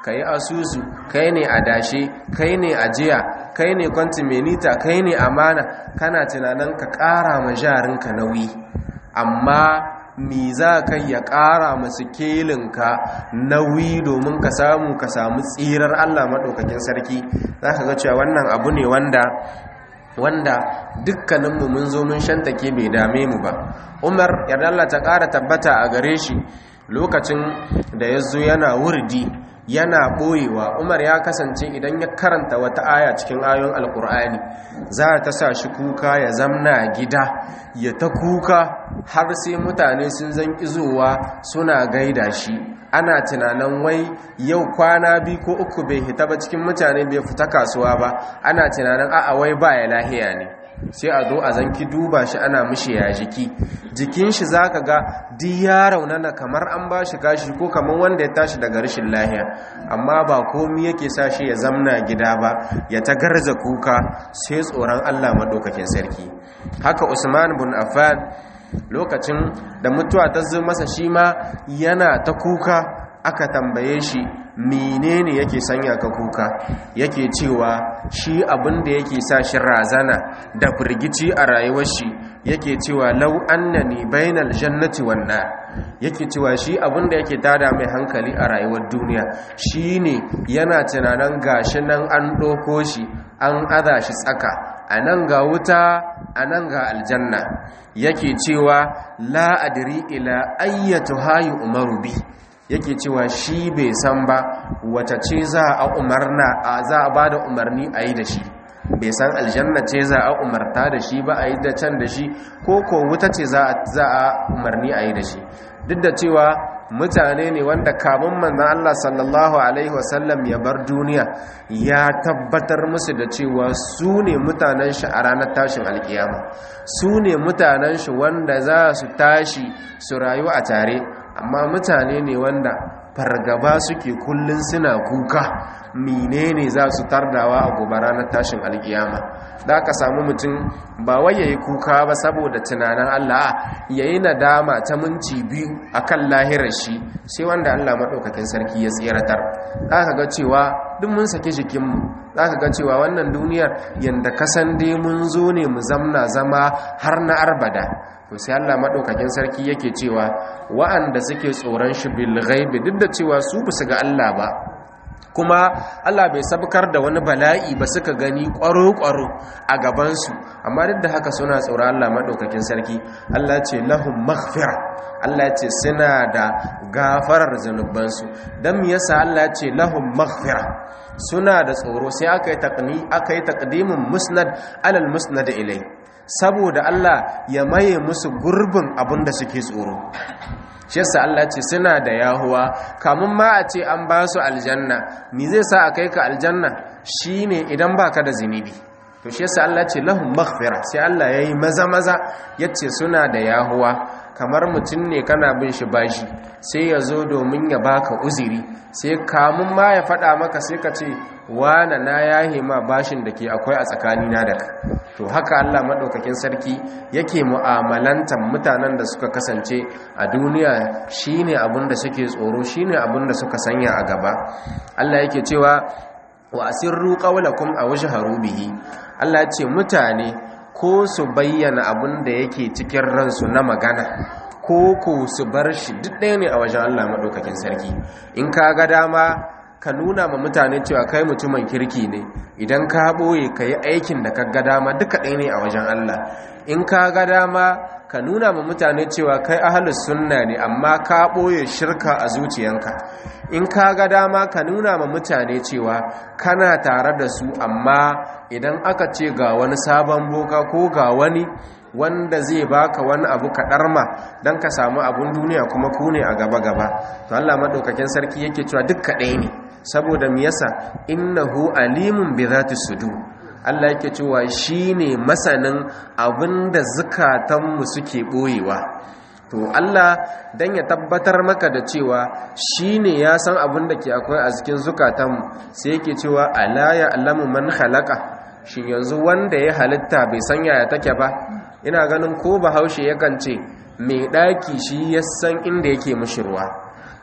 kai asusu kai ne adashe kai ne ajiya kai ne kwantimenita kai ne amana kana tunanin ka ƙara ma jarinka nauyi amma mi za ka ya ƙara masu kelinka nauyi domin ka samu ka samu tsirar Allah maɗaukakin sarki za ka ga cewa wannan abu ne wanda wanda dukkaninmu mun zo mun shantake bai dame mu ba umar yarda Allah ta ƙara tabbata a gare shi lokacin da ya zo yana wurdi yana ɓoyewa umar ya kasance idan ya karanta wata aya cikin ayon alkur'ani za ta sa shi kuka ya zamna gida ya ta kuka har sai mutane sun zan izowa suna gaida shi ana tunanin wai yau kwana biyu ko uku bai hita ba cikin mutane bai fita kasuwa ba ana tunanin a'a wai ba ya lahiya ne sai a zo a zanki duba shi ana mishi ya jiki jikin shi zaka ga duk ya raunana kamar an ba shi kashi ko kamar wanda ya tashi daga rashin lahiya amma ba komi yake sa shi ya zamna gida ba ya ta garza kuka sai tsoron Allah madaukakin sarki haka Usman bin Affan lokacin da mutuwa ta zo masa shi ma yana ta kuka aka tambaye shi menene yake sanya ka kuka yake cewa shi abin da yake sa shi razana da firgici a rayuwar shi yake cewa lau annani bainal jannati wan nar yake cewa shi abin da yake tada mai hankali a rayuwar duniya shine yana tunanin gashi nan an doko shi an aza shi tsaka a nan ga wuta a nan ga aljanna yake cewa la adri ila ayyatu hayu umaru bi yake cewa shi bai san ba wata ce za a umarna za a bada umarni a yi da shi bai san aljanna ce za a umarta da shi ba a yi da can da shi ko ko wuta ce za a umarni a yi da shi duk da cewa mutane ne wanda kamun manzan Allah sallallahu Alaihi wasallam ya bar duniya ya tabbatar musu da cewa su ne mutanen shi a ranar tashin alkiyama su ne mutanen shi wanda za su tashi su rayu a tare amma mutane ne wanda fargaba suke kullun suna kuka menene za su tardawa a gobe ranar tashin alkiyama da aka samu mutum ba wai yayi kuka ba saboda tunanin Allah yayi nadama ta minci biyu akan lahirar shi sai wanda Allah madaukakin sarki ya tsiratar zaka ga cewa duk mun sake jikinmu zaka ga cewa wannan duniyar yanda kasan dai mun zo ne mu zamna zama har na arbada to sai Allah madaukakin sarki yake cewa wa'anda suke tsoron shi bil ghaibi duk da cewa su basu ga Allah ba kuma Allah bai sabkar da wani bala'i ba suka gani ƙwaro-ƙwaro a gabansu amma duk da haka suna tsoron Allah maɗaukakin sarki Allah ce lahum maghfira Allah ce suna da gafarar zanubansu don me yasa Allah ce lahum maghfira suna da tsoro sai aka yi taqni aka yi taqdimin musnad alal musnad ilai saboda Allah ya maye musu gurbin abin da suke tsoro shi yasa Allah ce suna da yahuwa kamun ma a ce an ba su aljanna ni zai sa a kai ka aljanna shine idan baka da zinubi to shi yasa Allah ce lahum maghfira sai Allah yayi maza maza yace suna da yahuwa kamar mutum ne kana bin shi bashi sai ya zo domin ya baka uziri sai kamun ma ya faɗa maka sai ka ce wana na yahe ma bashin da ke akwai a tsakanina da ka to haka Allah maɗaukakin sarki yake mu'amalantar mutanen da suka kasance a duniya shine abin da suke tsoro shine abin da suka sanya a gaba Allah yake cewa wa asirru qawlakum aw jahru bihi Allah ya ce mutane ko su bayyana abin da yake cikin ransu na magana ko ko su bar shi duk ɗaya ne a wajen Allah maɗaukakin sarki in ka ga dama ka nuna ma mutane cewa kai mutumin kirki ne idan ka ɓoye ka yi aikin da ka ga dama duka ɗaya ne a wajen Allah in ka ga dama ka nuna ma mutane cewa kai ahalus sunna ne amma ka ɓoye shirka a zuciyanka in ka ga dama ka nuna ma mutane cewa kana tare da su amma idan aka ce ga wani sabon boka ko ga wani wanda zai baka wani abu kaɗarma don ka samu abun duniya kuma ku ne a gaba-gaba to Allah maɗaukakin sarki yake cewa duk kaɗai ne saboda me yasa innahu alimun bi zati sudur Allah yake cewa shine masanin abinda zukatanmu suke boyewa to Allah dan ya tabbatar maka da cewa shine ya san abin da ke akwai a cikin zukatanmu sai yake cewa ala ya alamu man khalaqa shin yanzu wanda ya halitta bai san yaya take ba ina ganin ko bahaushe yakan ce mai daki shi ya san inda yake mishi ruwa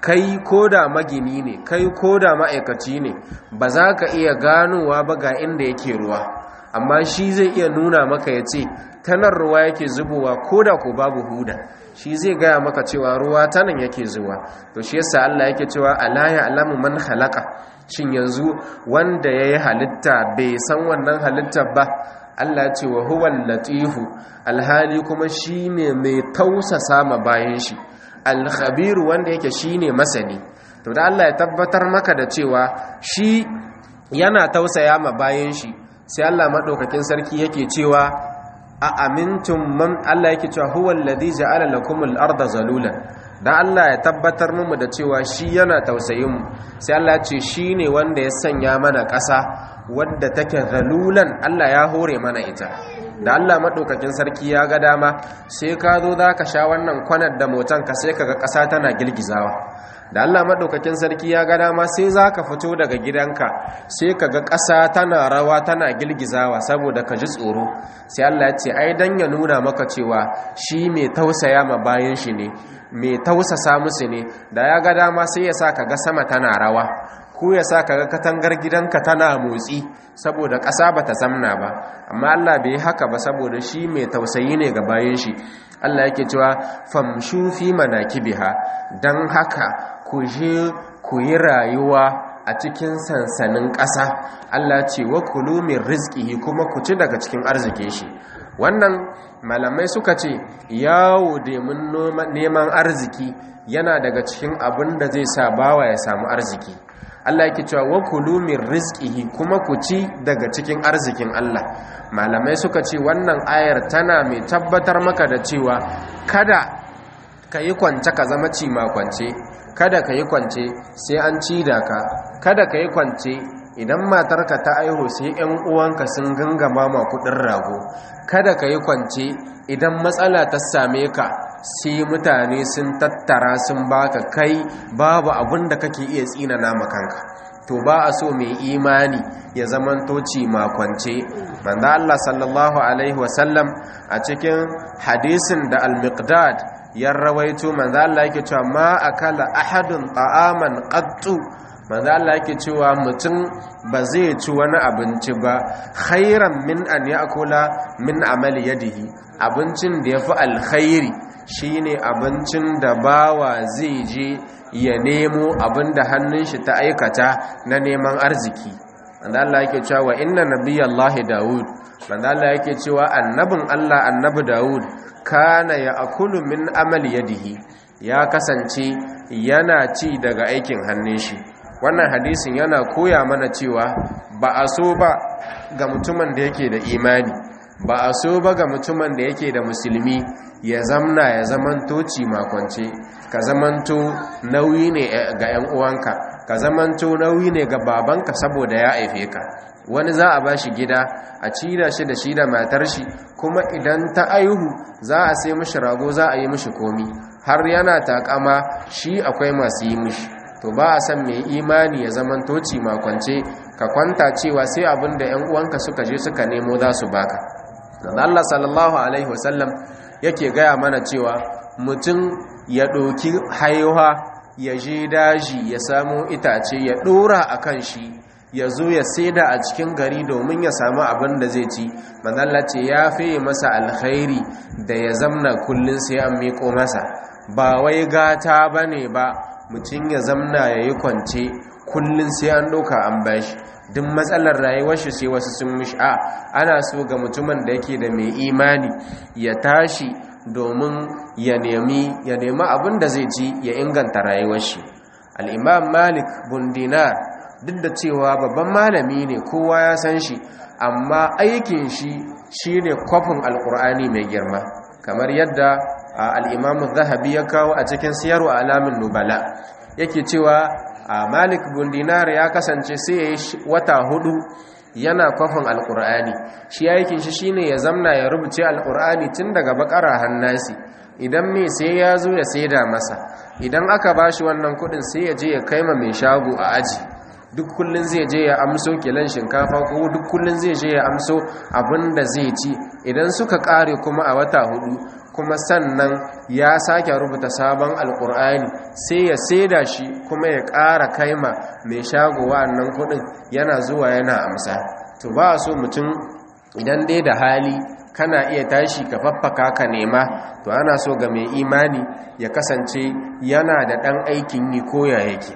kai ko da magini ne kai ko da ma'aikaci ne ba za ka iya ganowa ba ga inda yake ruwa amma shi zai iya nuna maka ya ce tanar ruwa yake zubowa ko da ko babu huda shi zai gaya maka cewa ruwa tanan yake zuwa to shi yasa Allah yake cewa ala ya alamu man halaka shin yanzu wanda yayi halitta bai san wannan halittar ba Allah ce wa huwal latifu alhali kuma shine mai tausasa ma bayan shi alkhabiru wanda yake shine masani to da Allah ya tabbatar maka da cewa shi yana tausaya ma bayan shi sai Allah madaukakin sarki yake cewa a amintum man Allah yake cewa huwal ladhi ja'ala lakumul arda zalulan dan Allah ya tabbatar mu da cewa shi yana tausayin mu sai Allah ya ce shine wanda ya sanya mana ƙasa wadda take zalulan Allah ya hore mana ita da Allah maɗaukakin sarki ya ga dama sai ka zo za ka sha wannan kwanar da motanka sai ka ga ƙasa tana girgizawa da Allah maɗaukakin sarki ya ga dama sai za ka fito daga gidanka sai ka ga ƙasa tana rawa tana girgizawa saboda ka ji tsoro sai Allah ya ce ai dan ya nuna maka cewa shi mai tausaya ma bayan shi ne mai tausasa musu ne da ya ga dama sai ya sa ka ga sama tana rawa ko ya sa ka ga katangar gidanka tana motsi saboda ƙasa ba ta zamna ba amma Allah bai haka ba saboda shi mai tausayi ne ga bayan shi Allah yake cewa famshu fi manakibiha dan haka ku je ku yi rayuwa a cikin sansanin ƙasa Allah ce wa kulu min rizqihi kuma ku ci daga cikin arzikin shi wannan malamai suka ce yawo domin neman arziki yana daga cikin abin da zai sa bawa ya samu arziki Allah yake cewa wa kulu min rizqihi kuma ku ci daga cikin arzikin Allah malamai suka ce wannan ayar tana mai tabbatar maka da cewa kada ka yi kwance ka zama ci ma kwance kada ka yi kwance sai an ci da ka kada ka yi kwance idan matarka ta aiho sai yan uwanka sun gangama ma kudin rago kada ka yi kwance idan matsala ta same ka sai mutane sun tattara sun baka kai babu abin da kake iya tsina nama kanka to ba a so mai imani ya zaman toci makwance manzo Allah sallallahu alaihi wasallam a cikin hadisin da al-miqdad ya rawaito manzo Allah yake cewa ma akala ahadun ta'aman qattu manzo Allah yake cewa mutum ba zai ci wani abinci ba khairan min an ya'kula min amali yadihi abincin da yafi alkhairi shine abincin da bawa zai je ya nemo abin da hannun shi ta aikata na neman arziki manzo Allah yake cewa inna nabiyallahi daud manzo Allah yake cewa annabin Allah annabi daud kana ya akulu min amali yadihi ya kasance yana ci daga aikin hannun shi wannan hadisin yana koya mana cewa ba a so ba ga mutumin da yake da imani ba a so ba ga mutumin da yake da musulmi ya zamna ya zamanto makwance ka zamanto nauyi ne ga 'yan uwanka ka zamanto nauyi ne ga babanka saboda ya haife ka wani za a ba shi gida a cida shi da shi da matar shi kuma idan ta aihu za a sai mishi rago za a yi mishi komi har yana takama shi akwai masu yi mishi to ba a san mai imani ya zamanto makwance ka kwanta cewa sai abin da 'yan uwanka suka je suka nemo za su baka Allah sallallahu alaihi wasallam yake gaya mana cewa mutum ya ɗoki haihuwa ya je daji ya samu itace ya ɗora a kan shi ya zo ya saida a cikin gari domin ya samu abin da zai ci manzalla ce ya fiye masa alkhairi da ya zamna kullum sai an miko masa ba wai gata ba ne ba mutum ya zamna ya yi kwance kullum sai an ɗauka an bashi duk matsalar rayuwar shi sai wasu sun mishi a ana so ga mutumin da yake da mai imani ya tashi domin ya nemi ya nemi abin da zai ci ya inganta rayuwar shi al-imam malik bin dinar duk da cewa babban malami ne kowa ya san shi amma aikin shi shine kwafin alkur'ani mai girma kamar yadda al-imam zahabi ya kawo a cikin siyarwa alamin nubala yake cewa a malik bin dinar ya kasance sai ya yi wata hudu yana kwafin alkur'ani shi aikin shi shine ya zamna ya rubuce alkur'ani tun daga bakara hannasi idan mai sai ya zo ya saida masa idan aka bashi wannan kudin sai ya je ya kaima mai shago a aji duk kullun zai je ya amso kilan shinkafa ko duk kullun zai je ya amso abin da zai ci idan suka kare kuma a wata hudu kuma sannan ya sake rubuta sabon alkur'ani sai ya saida shi kuma ya ƙara kaima mai shago wa'annan kudin yana zuwa yana amsa to ba so mutum idan dai da hali kana iya tashi ka faffaka ka nema to ana so ga mai imani ya kasance yana da ɗan aikin yi koya yake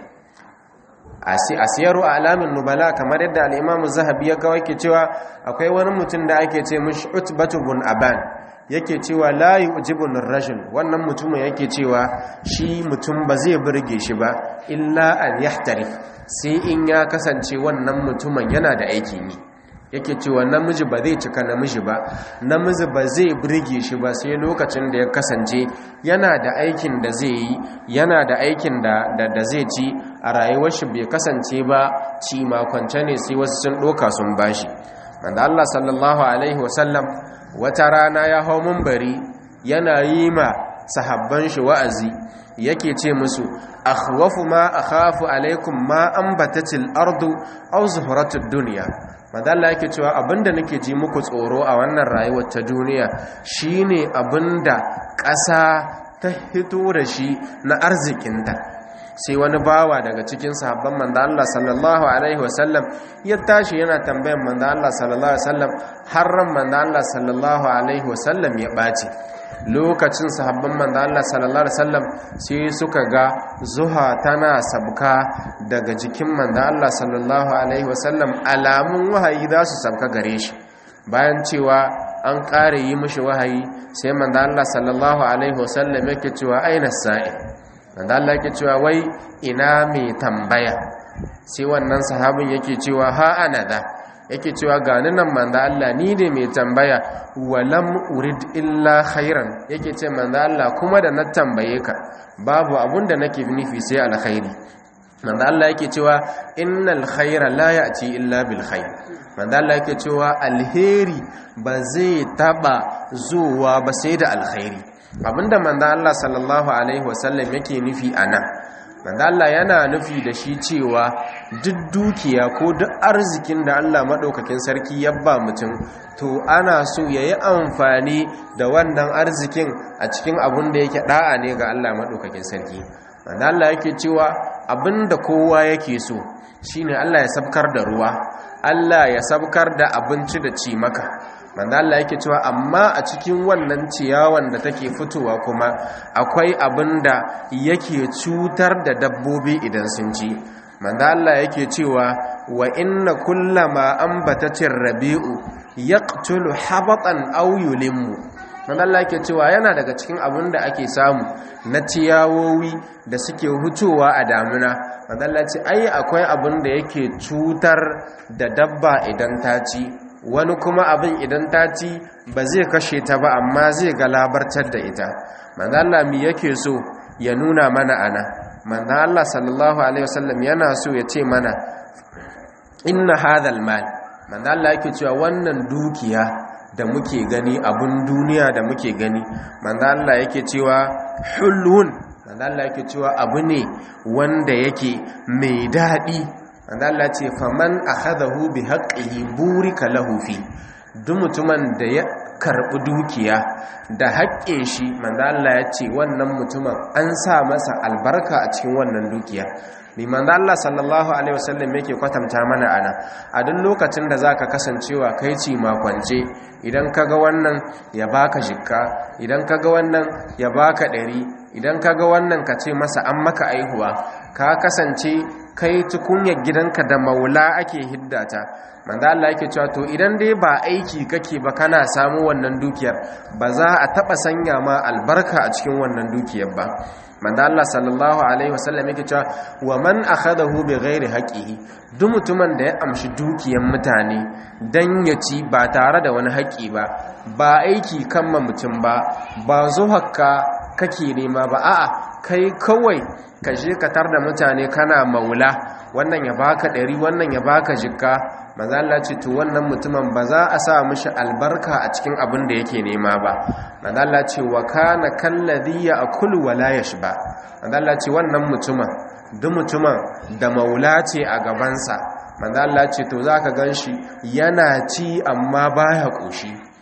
a siyaru a alamin nubala kamar yadda al'imamu zahabi ya kawai ke cewa akwai wani mutum da ake ce mashi utbatu bun aban yake cewa layi ujibun rajul wannan mutumin yake cewa shi mutum ba zai burge shi ba illa an yahtari sai in ya kasance wannan mutumin yana da aikin yi yake cewa namiji ba zai cika namiji ba namiji ba zai burge shi ba sai lokacin da ya kasance yana da aikin da zai yi yana da aikin da da zai ci a rayuwar shi bai kasance ba ci makwance ne sai wasu sun doka sun bashi manzo Allah sallallahu alaihi wasallam wata rana ya hau munbari yana yi ma sahabban shi wa'azi yake ce musu akhwafu ma akhafu alaikum ma ambatatil ardu aw zuhratud dunya madalla yake cewa abinda nake ji muku tsoro a wannan rayuwar ta duniya shine abinda ƙasa ta hito da shi na arzikinta sai wani bawa daga cikin sahabban manzo Allah sallallahu alaihi wasallam ya tashi yana tambayan manzo Allah sallallahu alaihi wasallam har ran manzo Allah sallallahu alaihi wasallam ya bace lokacin sahabban manzo Allah sallallahu alaihi wasallam sai suka ga zuha tana sabka daga jikin manzo Allah sallallahu alaihi wasallam alamun wahayi za su sabka gare shi bayan cewa an ƙare yi mishi wahayi sai manzo Allah sallallahu alaihi wasallam yake cewa aina sa'i manzo Allah yake cewa wai ina mai tambaya sai wannan sahabin yake cewa ha ana da yake cewa gani nan manzo Allah ni ne mai tambaya walam urid illa khairan yake ce manzo Allah kuma da na tambaye ka babu abunda nake nufi sai alkhairi manzo Allah yake cewa innal khaira la ya'ti illa bil khair manzo Allah yake cewa alheri ba zai taba zuwa ba sai da alkhairi abinda manzo Allah sallallahu alaihi wasallam yake nufi anan manzo Allah yana nufi da shi cewa duk dukiya ko duk arzikin da Allah madaukakin sarki ya ba mutum to ana so yayi amfani da wannan arzikin a cikin abun da yake da'a ne ga Allah madaukakin sarki manzo Allah yake cewa abinda kowa yake so shine Allah ya sabkar da ruwa Allah ya sabkar da abinci da ci maka manzo Allah yake cewa amma a cikin wannan ciyawan da take fitowa kuma akwai abinda yake cutar da dabbobi idan sun ci manzo Allah yake cewa wa inna kullama ambatatir rabi'u yaqtulu habatan aw yulimmu manzo Allah yake cewa yana daga cikin abinda ake samu na ciyawowi da suke hutowa a damuna manzo Allah ce ai akwai abinda yake cutar da dabba idan ta ci wani kuma abin idan ta ci ba zai kashe ta ba amma zai galabartar da ita manzo Allah mi yake so ya nuna mana ana manzo Allah sallallahu alaihi wasallam yana so ya ce mana inna hadhal mal manzo Allah yake cewa wannan dukiya da muke gani abun duniya da muke gani manzo Allah yake cewa hulun manzo Allah yake cewa abu ne wanda yake mai dadi manzo Allah ce faman akhadahu bi haqqihi burika lahu fi duk mutumin da ya karbi dukiya da haƙƙin shi manzo Allah ya ce wannan mutumin an sa masa albarka a cikin wannan dukiya ni manzo Allah sallallahu alaihi wasallam yake kwatanta mana ana a duk lokacin da zaka kasancewa kai ci makwance idan kaga wannan ya baka jikka idan kaga wannan ya baka ɗari idan kaga wannan ka ce masa an maka aihuwa ka kasance kai tukunyar gidanka da maula ake hiddata manzo Allah yake cewa to idan dai ba aiki kake ba kana samu wannan dukiyar ba za a taba sanya ma albarka a cikin wannan dukiyar ba manzo Allah sallallahu alaihi wasallam yake cewa wa man akhadahu bighairi haqqihi duk mutumin da ya amshi dukiyar mutane dan ya ci ba tare da wani haƙi ba ba aiki kan ma mutum ba ba zuhakka kake nema ba a'a kai kawai ka je ka tar da mutane kana maula wannan ya baka ɗari wannan ya baka jikka maza Allah ce to wannan mutumin ba za a sa mishi albarka a cikin abin da yake nema ba maza Allah ce wa kana kalladhi ya'kulu wa la yashba maza Allah ce wannan mutumin duk mutumin da maula ce a gabansa maza Allah ce to zaka ganshi yana ci amma baya koshi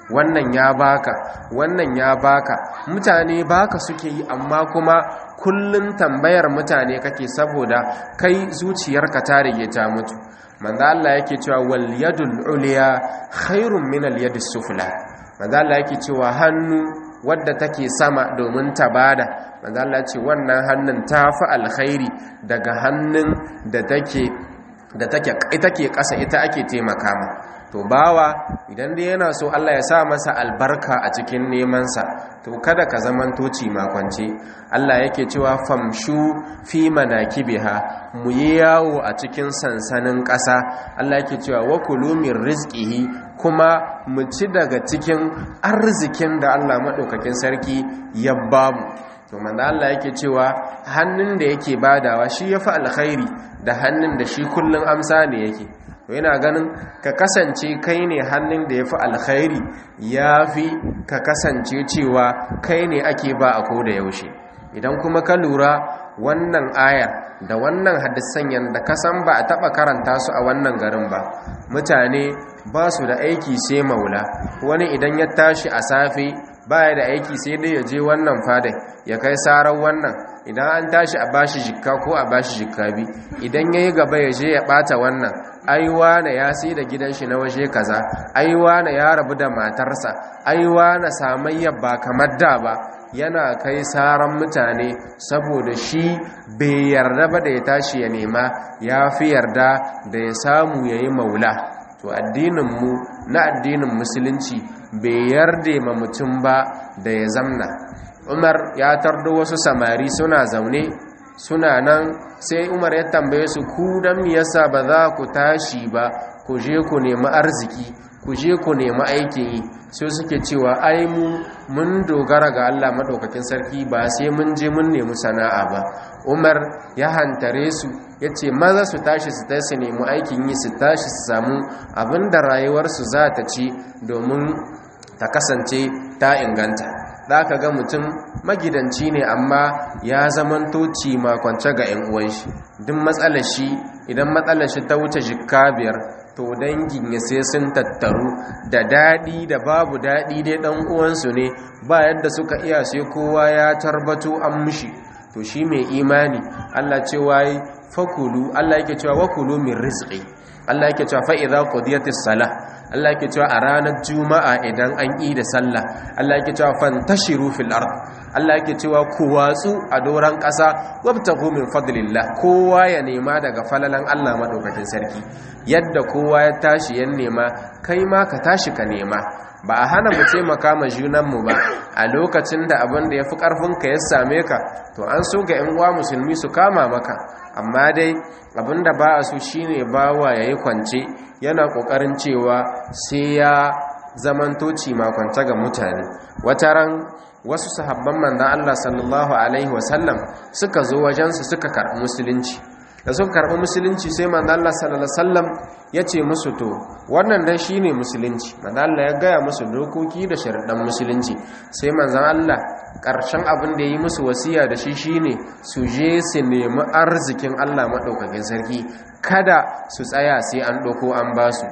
wannan ya baka wannan ya baka mutane baka suke yi amma kuma kullun tambayar mutane kake saboda kai zuciyarka ta rige ta mutu manzo Allah yake cewa wal yadul ulya khairun min al yadis sufla manzo Allah yake cewa hannu wadda take sama domin ta bada manzo Allah ce wannan hannun tafi alkhairi daga hannun da take da take ita ke ƙasa ita ake taimaka ma to bawa idan dai yana so Allah ya sa masa albarka a cikin nemansa to kada ka zaman toci makwance Allah yake cewa famshu fi manakibiha mu yi yawo a cikin sansanin ƙasa Allah yake cewa wa kulu min rizqihi kuma mu ci daga cikin arzikin da Allah madaukakin sarki ya bamu to manzo Allah yake cewa hannun da yake badawa shi yafi alkhairi da hannun da shi kullun amsa ne yake to yana ganin ka kasance kai ne hannun da yafi alkhairi yafi ka kasance cewa kai ne ake ba a koda yaushe idan kuma ka lura wannan ayar da wannan hadisan yanda ka san ba a taba karanta su a wannan garin ba mutane ba su da aiki sai maula wani idan ya tashi a safe baya da aiki sai dai ya je wannan fadai ya kai sarar wannan idan an tashi a bashi jikka ko a bashi jikka bi idan ya yi gaba ya je ya bata wannan aiwa na ya sai da gidan shi na waje kaza aiwa na ya rabu da matarsa aiwa na samayya ba kamar da ba yana kai saran mutane saboda shi bai yarda ba da ya tashi ya nema ya fi yarda da ya samu ya yi maula to addininmu na addinin musulunci bai yarda ma mutum ba da ya zamna umar ya tardo wasu samari suna zaune suna nan sai umar ya tambaye su ku don yasa ba za ku tashi ba ku je ku nemi arziki ku je ku nemi aikin yi sai suke cewa ai mu mun dogara ga Allah madaukakin sarki ba sai mun je mun nemi sana'a ba Umar ya hantare su yace maza su tashi su tashi nemi aikin yi su tashi su samu abinda rayuwarsu za ta ci domin ta kasance ta inganta za ka ga mutum magidanci ne amma ya zamanto makwance ga 'yan uwan shi duk matsalar shi idan matsalar shi ta wuce jikka biyar to dangin ya sai sun tattaru da daɗi da babu daɗi dai ɗan uwansu ne ba yadda suka iya sai kowa ya tarbato an mushi to shi mai imani Allah cewa yi fakulu Allah yake cewa wakulu min rizqi Allah yake cewa fa idza qudiyatis salah Allah yake cewa a ranar juma'a idan an yi da sallah Allah yake cewa fantashiru fil ard Allah yake cewa ku watsu a doran ƙasa wabtagu min fadlillah kowa ya nema daga falalan Allah madaukakin sarki yadda kowa ya tashi ya nema kai ma ka tashi ka nema ba a hana mu taimaka ma junanmu ba a lokacin da abin da ya fi ƙarfinka ya same ka to an so ga 'yan uwa musulmi su kama maka amma dai abin da ba a so shine bawa ya yi kwance yana ƙoƙarin cewa sai ya zamantoci makwanta ga mutane wataran wasu sahabban manzan Allah sallallahu alaihi wasallam suka zo wajensu suka karɓi musulunci da suka karɓi musulunci sai manzan Allah sallallahu alaihi wasallam ya ce musu to wannan dai shine musulunci manzan Allah ya gaya musu dokoki da sharaɗan musulunci sai manzan Allah ƙarshen abin da ya yi musu wasiya da shi shine su je su nemi arzikin Allah maɗaukakin sarki kada su tsaya sai an ɗauko an ba su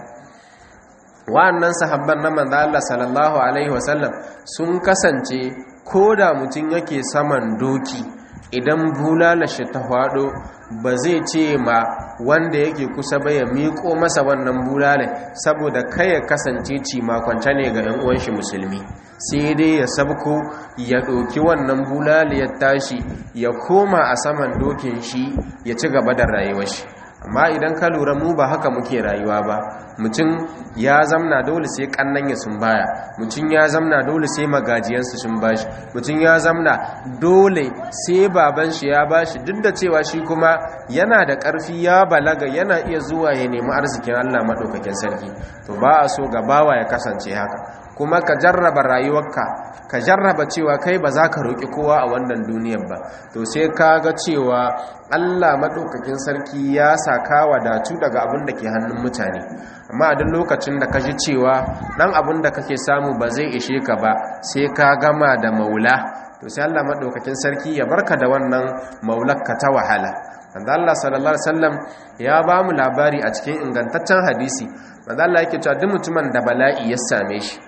wa'annan sahabban na manzo Allah sallallahu alaihi wasallam sun kasance ko da mutum yake saman doki idan bulala shi ta faɗo ba zai ce ma wanda yake kusa ba ya miƙo masa wannan bulala saboda kai ya kasance ci makwance ne ga 'yan uwan shi musulmi sai dai ya sabko ya ɗauki wannan bulala ya tashi ya koma a saman dokin shi ya ci gaba da rayuwar shi amma idan ka lura mu ba haka muke rayuwa ba mutum ya zamna dole sai kannan ya sun baya mutum ya zamna dole sai magajiyansu sun bashi mutum ya zamna dole sai baban shi ya bashi duk da cewa shi kuma yana da ƙarfi ya balaga yana iya zuwa ya nemi arzikin Allah maɗaukakin sarki to ba a so ga bawa ya kasance haka kuma ka jarraba rayuwarka ka jarraba cewa kai ba za ka roƙi kowa a wannan duniyar ba to sai ka ga cewa Allah maɗaukakin sarki ya sa ka wadatu daga abin da ke hannun mutane amma a duk lokacin da ka ji cewa ɗan abin da kake samu ba zai ishe ka ba sai ka gama da maula to sai Allah maɗaukakin sarki ya barka da wannan maularka ta wahala manzo Allah sallallahu alaihi wasallam ya ba mu labari a cikin ingantaccen hadisi manzo Allah yake cewa duk mutumin da bala'i ya same shi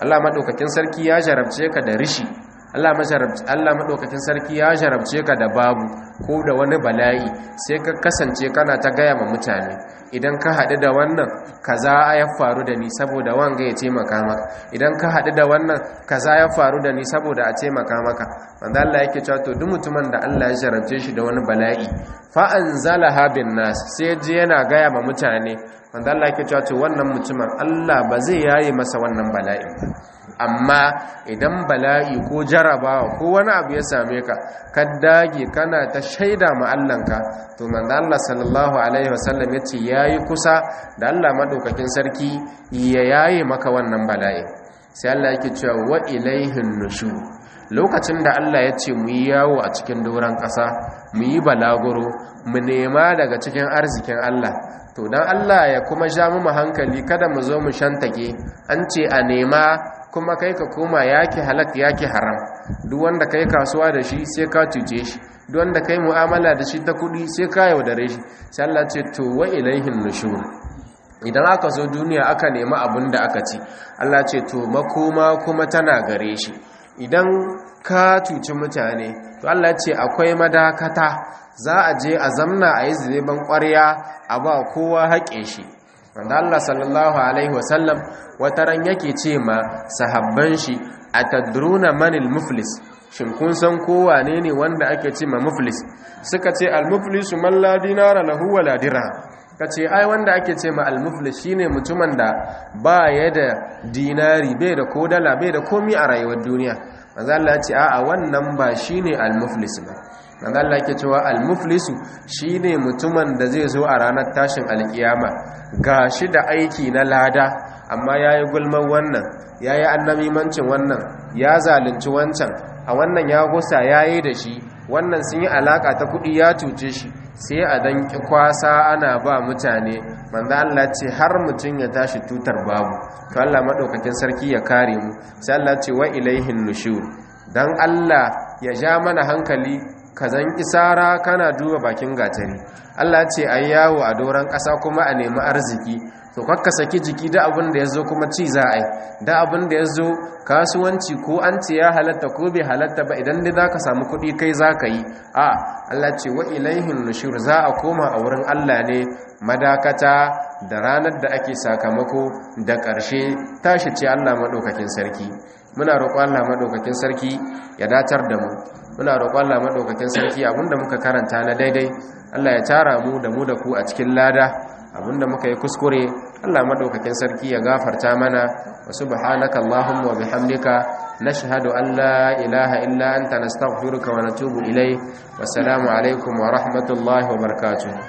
Allah madaukakin sarki ya jarabce ka da rishi Allah maɗaukakin sarki ya jarabce ka da babu ko da wani bala'i sai ka kasance kana ta gaya ma mutane idan ka haɗu da wannan kaza ya faru da ni saboda wanga ya taimaka maka idan ka haɗu da wannan kaza ya faru da ni saboda a taimaka maka wanda Allah yake cewa to duk mutumin da Allah ya jarabce shi da wani bala'i fa anzalaha bin nas sai je yana gaya ma mutane wanda Allah yake cewa to wannan mutumin Allah ba zai yaye masa wannan bala'in ba amma idan bala'i ko jarabawa ko wani abu ya same ka ka dage kana ta shaida ma Allahnka to manzo Allah sallallahu alaihi wasallam yace yayi kusa da Allah madaukakin sarki ya yaye maka wannan bala'i sai Allah yake cewa wa ilaihin nushur lokacin da Allah ya ce mu yi yawo a cikin doron ƙasa mu yi balaguro mu nema daga cikin arzikin Allah to dan Allah ya kuma ja mu hankali kada mu zo mu shantake an ce a nema kuma kai ka koma yake halak yake haram duk wanda kai kasuwa da shi sai ka cuce shi duk wanda kai mu'amala da shi ta kudi sai ka yaudare shi sai Allah ce to wa ilaihin nushur idan aka zo duniya aka nemi abin da aka ci Allah ce to makoma kuma tana gare shi idan ka cuci mutane to Allah ce akwai madakata za a je a zamna a yi zubeban ƙwarya a ba kowa haƙe shi wanda Allah sallallahu alaihi wasallam wata ran yake ce ma sahabban shi atadruna manil muflis shin kun san kowa ne ne wanda ake ce ma muflis suka ce al muflisu man la dinara lahu wa la dirham kace ai wanda ake ce ma al muflis shine mutumin da ba ya da dinari bai da kodala bai da komi a rayuwar duniya manzo Allah ya ce a'a wannan ba shine al muflis ba manzo Allah yake cewa al-muflisu shine mutumin da zai zo a ranar tashin alkiyama gashi da aiki na lada amma yayi gulman wannan yayi annamimancin wannan ya zalunci wancan a wannan ya gusa yayi da shi wannan sun yi alaka ta kudi ya tuce shi sai a dan kwasa ana ba mutane manzo Allah ce har mutun ya tashi tutar babu to Allah madaukakin sarki ya kare mu sai Allah ce wa ilaihin nushur dan Allah ya ja mana hankali ka zan isara kana duba bakin gatari Allah ce a yawo a doron ƙasa kuma a nemi arziki to kakka saki jiki da abin da ya zo kuma ci za a yi da abin da ya zo kasuwanci ko an ce ya halatta ko bai halatta ba idan dai za ka samu kuɗi kai za ka yi a Allah ce wa ilaihin nushur za a koma a wurin Allah ne madakata da ranar da ake sakamako da ƙarshe tashi ce Allah maɗaukakin sarki muna roƙon Allah maɗaukakin sarki ya datar da mu muna roƙon Allah madaukakin sarki abinda muka karanta na daidai Allah ya tara mu da mu da ku a cikin lada abinda muka yi kuskure Allah madaukakin sarki ya gafarta mana wa subhanaka allahumma wa bihamdika nashhadu an la ilaha illa anta nastaghfiruka wa natubu ilayk wassalamu alaikum wa rahmatullahi wa barakatuh